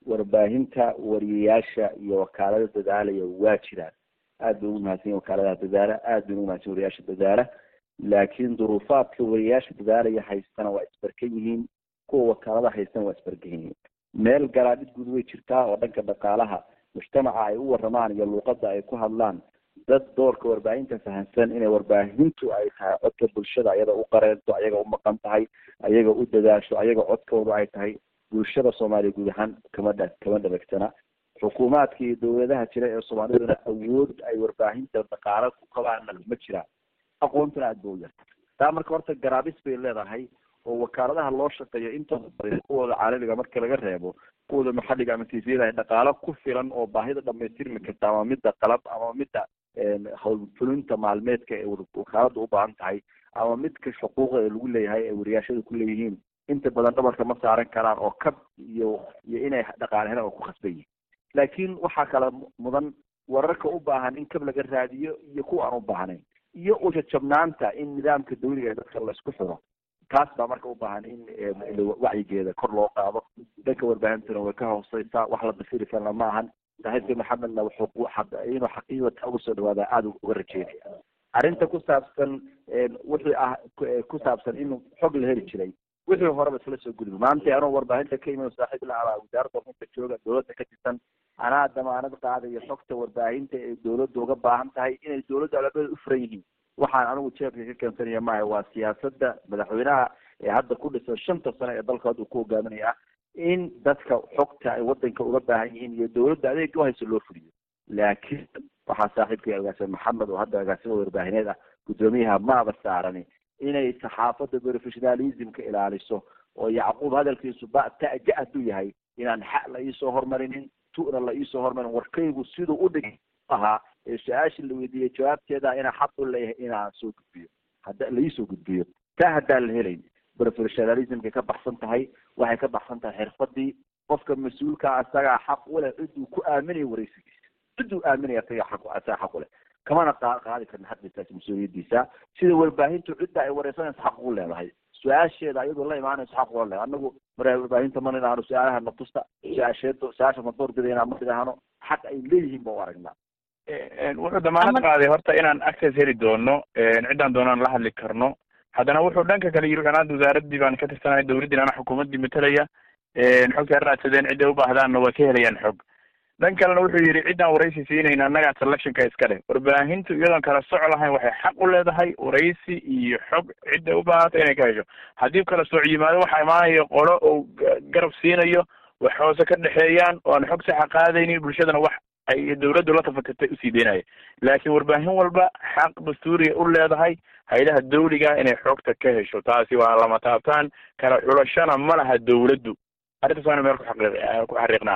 warbaahinta wariyayaasha iyo wakaalada dadaalaya waa jiraan aad bay ugu mahadsan yihin wakaaladaha dadaala aad bay ugu mahadsan wariyayaasha dadaala laakiin duruufaadka wariyayaasha dadaalaya haystana waa isbarkan yihiin kuwa wakaalada haystana waa isbarkan yihiin meel garaadhid guud way jirtaa oo dhanka dhaqaalaha mujtamaca ay u waramaan iyo luuqada ay ku hadlaan dad doorka warbaahinta fahamsan inay warbaahintu ay tahay codka bulshada ayaga u qareento ayaga u maqan tahay ayaga u dadaasho ayaga codkooda ay tahay bulshada soomaaliya guud ahaan kama dha kama dhabagtana xukuumaadka iyo dawladaha jira ee soomaaliduna awood ay warbaahinta dhaqaalo ku qabaana ma jiraan aqoontuna aada ba u yarta taa marka horta garaabis bay leedahay oo wakaaladaha loo shaqeeyo intooda badan kuwooda caalamiga marka laga reebo kuwooda maxalliga ama tviyada ay dhaqaalo ku filan oo baahida dhamaystirmi karta ama midda qalab ama midda howlfulinta maalmeedka ee wakaalada u baahan tahay ama midka xuquuqda ee lagu leeyahay ee wariyaashada ku leeyihiin inta badan dhabarka ma saaran karaan oo kab iyo iyo inay dhaqaale helaan oo ku khasban yihin laakiin waxaa kala mudan wararka u baahan in kab laga raadiyo iyo kuwa aan u baahnayn iyo ujajabnaanta in nidaamka dawliga ee dadka laisku xiro taas baa marka u baahan in wacyigeeda kor loo qaado dhanka warbaahintuna way ka hooseysaa wax la dafiri karna ma ahan saaxiibka maxamedna wuxuu inuu xaqiiqata uga soo dhawaada aada uga rajeynaya arrinta ku saabsan wixii ah ku saabsan in xog la heli jiray wixii horeba isla soo gudbi maanta anoo warbaahinta ka iman saaxiib la abaa wasaaradda warfinta jooga dawladda ka tirsan anaa damaanad qaadayo xogta warbaahinta ee dawladda uga baahan tahay inay dawladda alabada u furan yihiin waxaan anigu jeebka ka keensanaya maaha waa siyaasada madaxweynaha ee hadda ku dhisan shanta sano ee dalka hadda ku hogaaminaya in dadka xogta ay wadanka uga baahan yihiin iyo dawladda adeega u hayso loo fuliyo laakiin waxaa saaxiibkay agaasime maxamed oo hadda agaasimo warbaahineed ah guddoomiyaha maaba saarani inay saxaafadda professionalismka ilaaliso oo yacquub hadalkiisu ba taja hadduu yahay inaan xa la iisoo hormarinin tu'na la iisoo hormarin warkaygu siduu u dhig ahaa ee su-aashii la weydiiyey jawaabteeda inaa xaq u leeyahay inaan soo gudbiyo hadda laiisoo gudbiyo taa haddaan la helayn professionalismkay ka baxsan tahay waxay ka baxsan tahay xirfadii qofka mas-uulka asagaa xaq uleh ciduu ku aaminaya waraysigiisa ciduu aaminaya asagaa xaq asagaa xaq uleh kamana qa qaadi karna xaqiisaas mas-uuliyadiisa sida warbaahintu cidda ay wareysanayso xaq ugu leedahay su-aasheeda ayadoo la imaanayso xaq uga leedahay anagu mara warbaahinta mana idhaahno su-aalaha natusta su-aasheedo su-aasha ma doorbidayna ma idhaahno xaq ay leeyihiin ba u aragnaa wuxuu damaanad qaaday horta inaan access heli doono ciddaan doonaan la hadli karno haddana wuxuu dhanka kale yiri anaad wasaaraddii baan ka tirsanahay dawladdii ana xukuumaddii matalaya xogta raadsadeen cidday u baahdaanna waa ka helayaan xog dhan kalena wuxuu yidhi ciddaan waraysi siinayna annagaa selectionka iska leh warbaahintu iyadoon kala soco lahayn waxay xaq u leedahay waraysi iyo xog cidday u baahata inay ka hesho haddii kala sooc yimaado waxaa imaanaya qolo oo garab siinayo wax hoose ka dhexeeyaan oo aan xog saxa qaadaynin bulshadana wax ay dawladdu la tafatirtay usii deynaya laakiin warbaahin walba xaq dastuuriga u leedahay haylaha dawliga inay xogta ka hesho taasi waa lama taabtaan kala xulashana ma laha dawladdu arrintaas waana meel kuxaqii ku xariiqnaa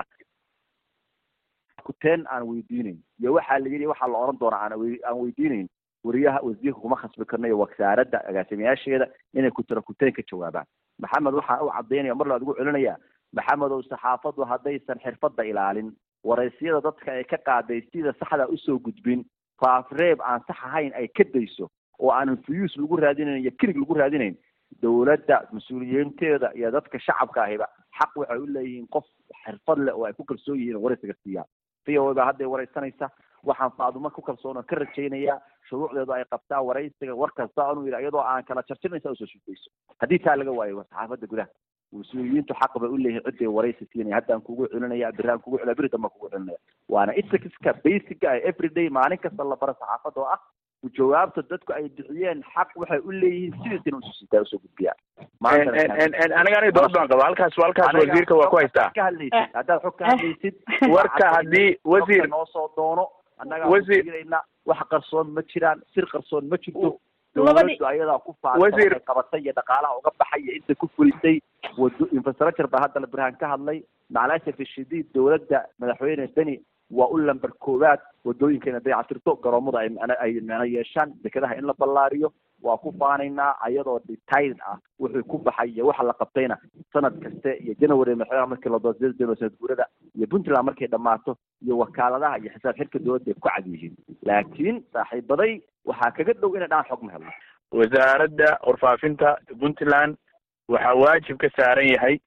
kuteen aan weydiinayn iyo waxaa la yidhi waxaa la oran doonaa aan aan weydiinayn wariyaha wasiirka kuma khasbi karno iyo wasaaradda agaasimayaasheeda inay kutira kuteen ka jawaabaan maxamed waxaa u cadaynaya mar laad ugu celinaya maxamed ow saxaafaddu haddaysan xirfadda ilaalin waraysiyada dadka ay ka qaaday sida saxda usoo gudbin faafreeb aan sax ahayn ay ka dayso oo aanan fuyuus lagu raadinayn iyo kirig lagu raadinayn dawladda mas-uuliyiinteeda iyo dadka shacabka ahiba xaq waxay u leeyihiin qof xirfad leh oo ay ku kalsoon yihiin waraysiga siiyaan v o baa hadday waraysanaysa waxaan faadumo ku kalsoon oo ka rajaynayaa shuruucdeedu ay qabtaa waraysiga war kasta anuu yidhi iyadoo aan kala jarjinaysa usoo shufayso haddii taa laga waayo saxaafadda gudaha mas-uuliyiintu xaq bay u leeyihin ciday waraysi siinaya haddaan kugu celinaya biraan kugu celina beri dambaan kugu celinaya waana ethicska basica ah everyday maalin kasta la baro saxaafadda oo ah jawaabta dadku ay bixiyeen xaq waxay u leeyihiin sidiisina ususitaa usoo gudbiyaan aniga aniga dood baan qaba halkaas halkaas wasiirka waa ku haystaa ka hadlaysid haddaad xog ka hadlaysid warka haddii wasiir noo soo doono annagaa wasiir wasiirayna wax qarsoon ma jiraan sir qarsoon ma jirto Labadii- dawladdu ayadaa ku Wasiir- faafay qabatay iyo dhaqaalaha uga baxay iyo inta ku fulisay wado infrastructure baa hadda la birhaan ka hadlay macalaasha fishadiid dawladda madaxweyne beni waa u lamber koowaad wadooyinka inay dayactirto garoomada ay macna- ay macno yeeshaan dekedaha in la ballaariyo waa ku faanaynaa ayadoo detailed ah wuxuu ku baxay iyo waxa la qabtayna sanad kaste iyo january madaxweynaha markii la doortay january sanad guurada iyo puntland markay dhammaato iyo wakaaladaha iyo xisaab xidhka dawladda ay ku cad yihiin laakiin saaxiibaday waxaa kaga dhow inay dhaan xog ma helno wasaaradda warfaafinta puntland waxaa waajib ka saaran yahay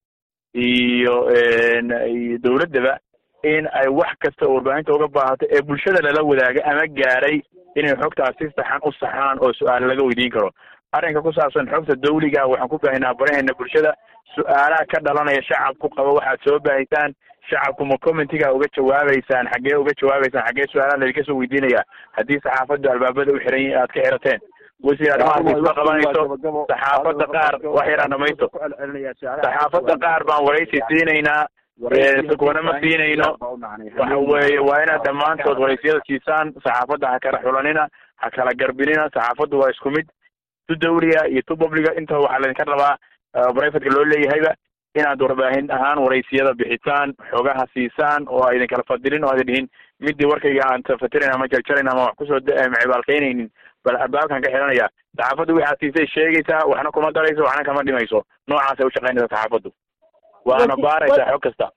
iyo iyo dawladdaba in ay wax kasta oo warbaahinta uga baahato ee bulshada lala wadaaga ama gaaray inay xogtaas si saxan u saxaan oo su-aal laga weydiin karo arrinka ku saabsan xogta dawliga waxaan ku baahinaa baraheena bulshada su-aalaha ka dhalanaya shacabku qaba waxaad soo baahisaan shacabku ma commentiga uga jawaabeysaan xaggee uga jawaabeysaan xaggee su-aalaha laydinka soo weydiinaya haddii saxaafaddu albaabada u xiran yihin aad ka xirateen wasiir arrimahaas isma qabanayso saxaafadda qaar wax yaraan dhamaysto saxaafadda qaar baan waraysi siinaynaa kuna ma siinayno waxa weeye waa inaad dhammaantood waraysiyada siisaan saxaafadda ha kala xulanina ha kala garbinina saxaafaddu waa isku mid tu dawliga iyo tu publiga inta waxaa laydinka rabaa brivatka loo leeyahayba inaad warbaahin ahaan waraysiyada bixisaan xogaha siisaan oo aydin kala fadilin oo aydin dhihin midii warkayga aan tafatirayn ama jarjarayn ama wax kusoo macibaalkaynaynin bal albaabkan ka xiranaya saxaafaddu waxaad siisay sheegaysaa waxna kuma darayso waxna kama dhimayso noocaasay ushaqaynaysa saxaafaddu waana baaraysaa xog kasta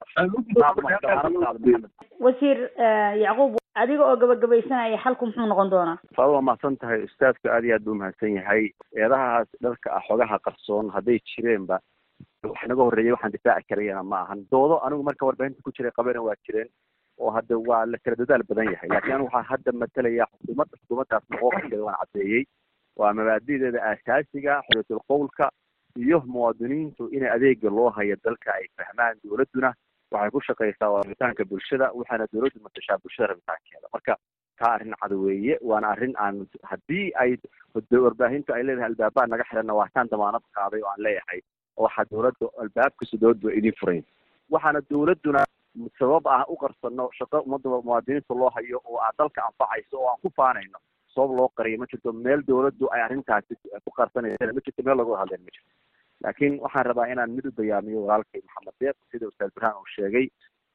wasiir yacquub adiga oo gabagabaysanaya xalku muxuu noqon doonaa faado waa mahadsan tahay ustaadku aad iyo aad buu umahadsan yahay eedahaas dharka ah xogaha qarsoon hadday jireenba wax naga horreeyay waxaan difaaci karayana ma ahan doodo anigu marka warbaahinta ku jiray qabana waa jireen oo hadda waa la kala dadaal badan yahay laakiin anigu waxaa hadda matalaya xukuumadda xukuumaddaas maqoofkeeda waan caddeeyey waa mabaadi'deeda aasaasiga xorriyatul qowlka iyo muwaadiniintu in adeega loo hayo dalka ay fahmaan dawladduna waxay ku shaqaysaa waa rabitaanka bulshada waxaana dawladdu matashaa bulshada rabitaankeeda marka taa arrin cad weeye waana arrin aan haddii ay warbaahintu ay leedahay albaabaa naga xiranna waa taan damaanad qaaday oo aan leeyahay waxaa dawladda albaabkasta dawladdu waa idin furayn waxaana dawladduna sabab ah u qarsano shaqo ummadda muwaadiniinta loo hayo oo aad dalka anfacayso oo aan ku faanayno sabab loo qariyo ma jirto meel dawladdu ay arrintaasi ku qarsanaysa ma jirto meel lagu hadleen ma jirto laakiin waxaan rabaa inaan mid u bayaamiyo walaalkay maxamed deeq sida ustaad burhaan uu sheegay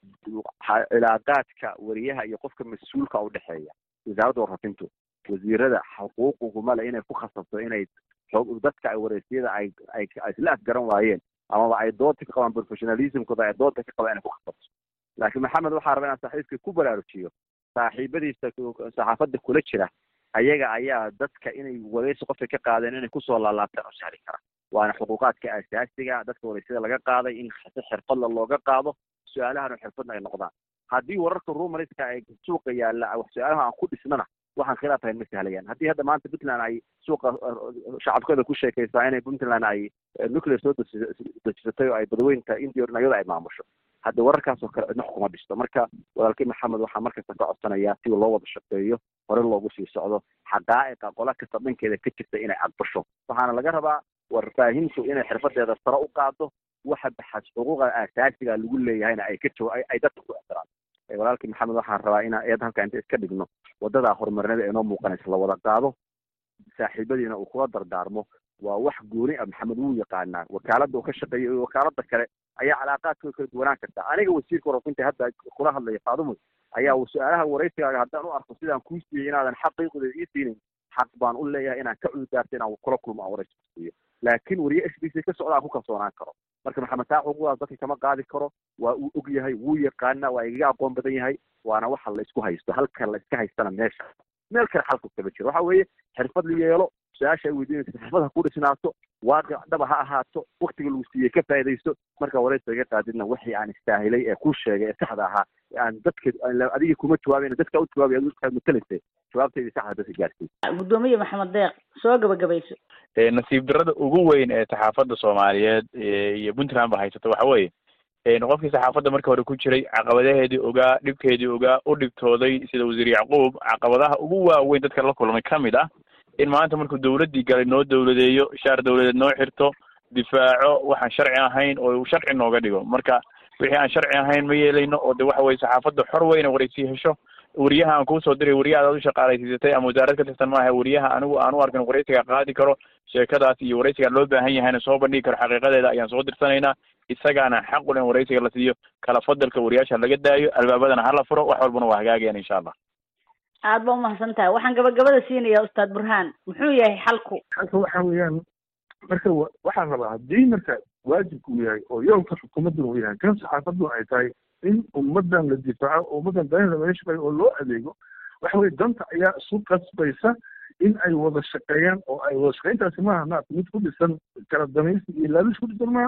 cilaaqaadka wariyaha iyo qofka mas-uulka udhexeeya wasaaradda warfafintu wasiirada xuquuquguma le inay ku khasabto inay dadka ay waraysiyada ay ay isla afgaran waayeen amaba ay doodta ka qabaan professionalismkooda ay doodta ka qabaan inay ku khasabto laakiin maxamed waxaa rabaa inaan saaxiibkii ku baraarujiyo saaxiibadiisa saxaafadda kula jira ayaga ayaa dadka inay waraysi qofka ka qaadeen inay kusoo laalaabtaan oo sahli kara waana xuquuqaadka aasaasiga dadka waraysiyada laga qaaday in si xirfadla looga qaado su-aalahana xirfadna ay noqdaan haddii wararka rumariska ay suuqa yaalla su-aalaha aan ku dhisnana waxaan khilaaf ahayn ma sahlayaan haddii hadda maanta puntland ay suuqa shacabkooda ku sheekaysaa inay puntland ay nuclear soo dejisatay oo ay badaweynta india iyada ay maamusho hadda wararkaas oo kale cidna xukuma dhisto marka walaalkay maxamed waxaa markasta ka codsanayaa si loo wada shaqeeyo hore loogu sii socdo xaqaa'iqa qola kasta dhankeeda ka jirta inay aqbasho waxaana laga rabaa warbaahintu inay xirfadeeda sare u qaado waxa baxas xuquuqa aasaasiga lagu leeyahayna ay ka jawa ay dadka ku ixtiraan walaalkii maxamed waxaan rabaa inaan eed halka inta iska dhigno wadadaa horumarinada ee noo muuqanaysa la wada qaado saaxiibadiina uu kula dardaarmo waa wax gooni ah maxamed wuu yaqaanaa wakaaladda uu ka shaqeeyo iyo wakaalada kale ayaa calaaqaadkooda kala duwanaan karta aniga wasiirka warafinta hadda kula hadlaya faadumo ayaa su-aalaha waraysigaaga haddaan u arko sidaan kuu siiyey inaadan xaqiiqda ii siinin xaq baan u leeyahay inaan ka cududaarto inaan kula kulmo aan waraysi ku siiyo laakiin wariye s b c ka socda aan ku kalsoonaan karo marka maxamed taa xuquuqdaas dadka kama qaadi karo waa uu og yahay wuu yaqaana waa igaga aqoon badan yahay waana waxa la isku haysto halka la iska haystana meesha meel kale xalku kama jiro waxa weeye xirfad la yeelo su-aasha ay weydiinaysa xirfad ha ku dhisnaato waaqic dhaba ha ahaato waktiga lagu siiyey ka faaidaysto marka waraysa iga qaadidna wixii aan istaahilay ee kuu sheegay ee saxda ahaa aan dadka adiga kuma jawaabayna dadka u jawaabay adigu matalaysay jawaabteydii saxda dadka gaarsiy gudoomiye maxamed deeq soo gabagabayso nasiib darada ugu weyn ee saxaafadda soomaaliyeed iyo puntland ba haysato waxa weeye qofkii saxaafadda marka hore ku jiray caqabadaheedii ogaa dhibkeedii ogaa u dhibtooday sida wasiir yacquub caqabadaha ugu waaweyn dadka la kulmay ka mid ah in maanta markuu dawladdii galay noo dawladeeyo shaar dawladeed noo xirto difaaco waxaan sharci ahayn oo sharci nooga dhigo marka wixii aan sharci ahayn ma yeelayno oo de waxa weye saxaafadda xor weyna waraysi hesho wariyaha aan kuusoo diray wariyaha adaad u shaqaalaysiisatay ama wasaarad ka tirsan maaha wariyaha anigu aan u arkin waraysiga qaadi karo sheekadaas iyo waraysiga loo baahan yahayna soo bandhigi karo xaqiiqadeeda ayaan soo dirsanaynaa isagaana xaq u leh in waraysiga la siiyo kala fadalka wariyaasha laga daayo albaabadana hala furo wax walbana waa hagaagayaan insha allah aad ba umahadsan tahay waxaan gabagabada siinayaa ustaad burhaan muxuu yahay xalku xalka waxa weeyaan marka waxaan rabaa haddii marka waajibku uu yahay oo yoolka xukuumaddan uu yahay kan saxaafaddu ay tahay in ummaddan la difaaco oo ummaddan danaheeda laga shaqeeyo oo loo adeego waxa weye danta ayaa isu qasbaysa in ay wada shaqeeyaan oo ay wada shaqeyntaasi maaha naat mid ku dhisan kala danaysi iyo laabish ku dhisan maaha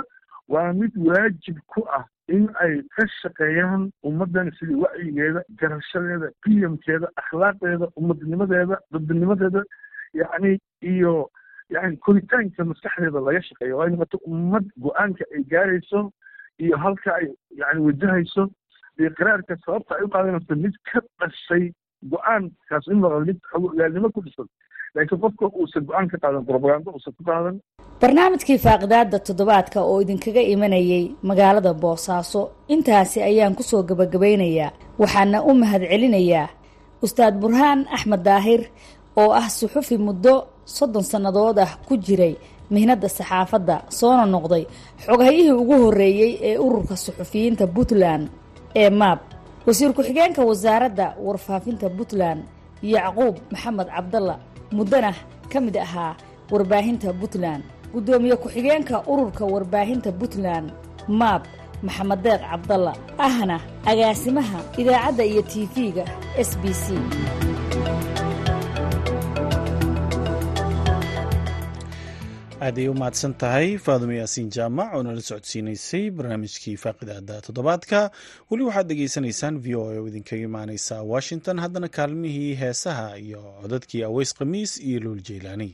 waa mid waajib ku ah in ay ka shaqeeyaan ummaddan sidii wacyigeeda garashadeeda qiyamkeeda akhlaaqdeeda ummadnimadeeda dadnimadeeda yacni iyo yani koritaanka maskaxdeeda laga shaqeeyo waa ay noqoto ummad go-aanka ay gaarayso iyo halka ay yani wajahayso iyo qiraarka sababta ay u qaadanayso mid ka dhashay go-aankaas in noqdo mid ogaalnimo ku dhisan laakiin qofka uusan go-aan ka qaadan propaganda uusan ku qaadan barnaamijkii faaqidaada toddobaadka oo idinkaga imanayay magaalada boosaaso intaasi ayaan kusoo gabagabaynayaa waxaana u mahad celinayaa ustaad burhaan axmed daahir oo ah suxufi muddo soddon sannadood ah ku jiray mihnadda saxaafadda soona noqday xoghayihii ugu horreeyey ee ururka suxufiyiinta puntland ee maab wasiir ku-xigeenka wasaaradda warfaafinta puntland yacquub maxamed cabdalla muddana ka mid ahaa warbaahinta puntland guddoomiye ku-xigeenka ururka warbaahinta puntland maab maxamed deeq cabdalla ahna agaasimaha idaacadda iyo tv-ga s b c aaday u mahadsan tahay faadumo yaasiin jaamac oo nala socodsiinaysay barnaamijkii faaqidaada toddobaadka weli waxaad dhegaysanaysaan v o a oo idinkaga imaaneysa washington haddana kaalmihii heesaha iyo codadkii aweys khamiis iyo luul jeylaani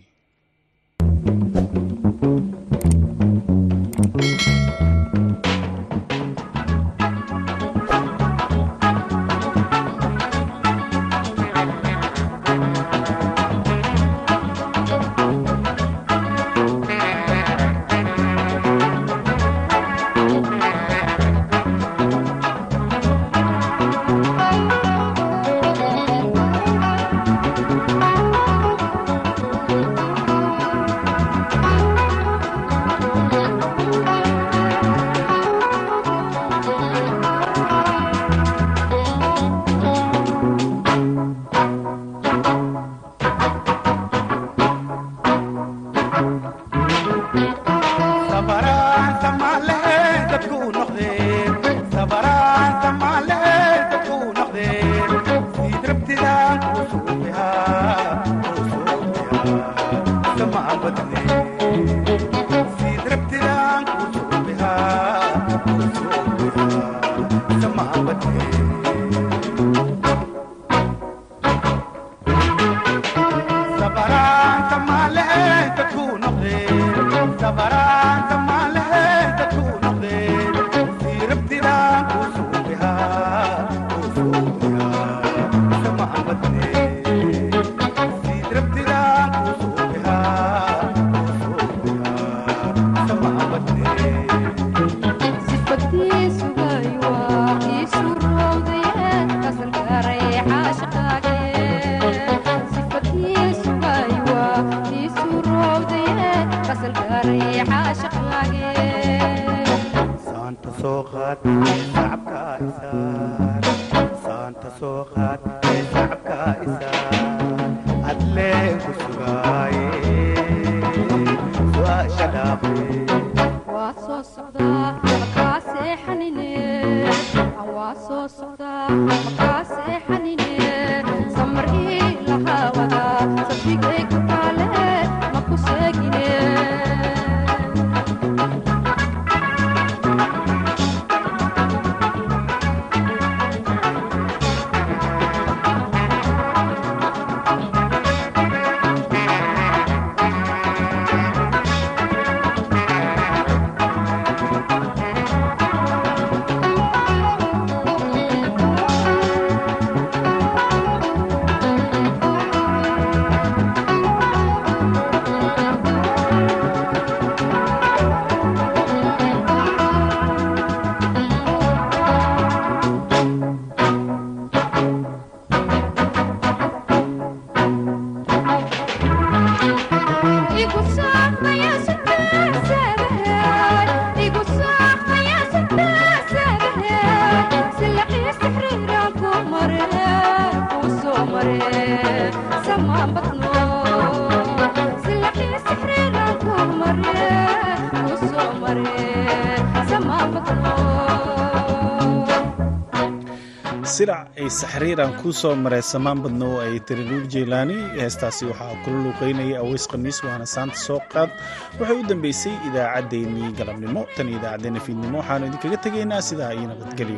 silac ay saxriiraan kuu soo maray samaan badna oo ay tiri luul jeylaani heestaasi waxaa kula luuqeynayay aweys khamiis waana saanta soo qaad waxay u dambeysay idaacaddeenii galabnimo tan idaacaddeenna fiidnimo waxaanu idinkaga tegaynaa sidaa iyo nabadgelyo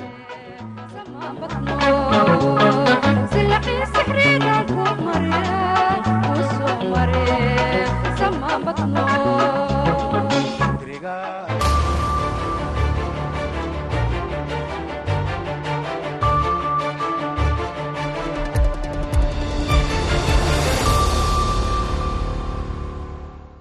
Sama batno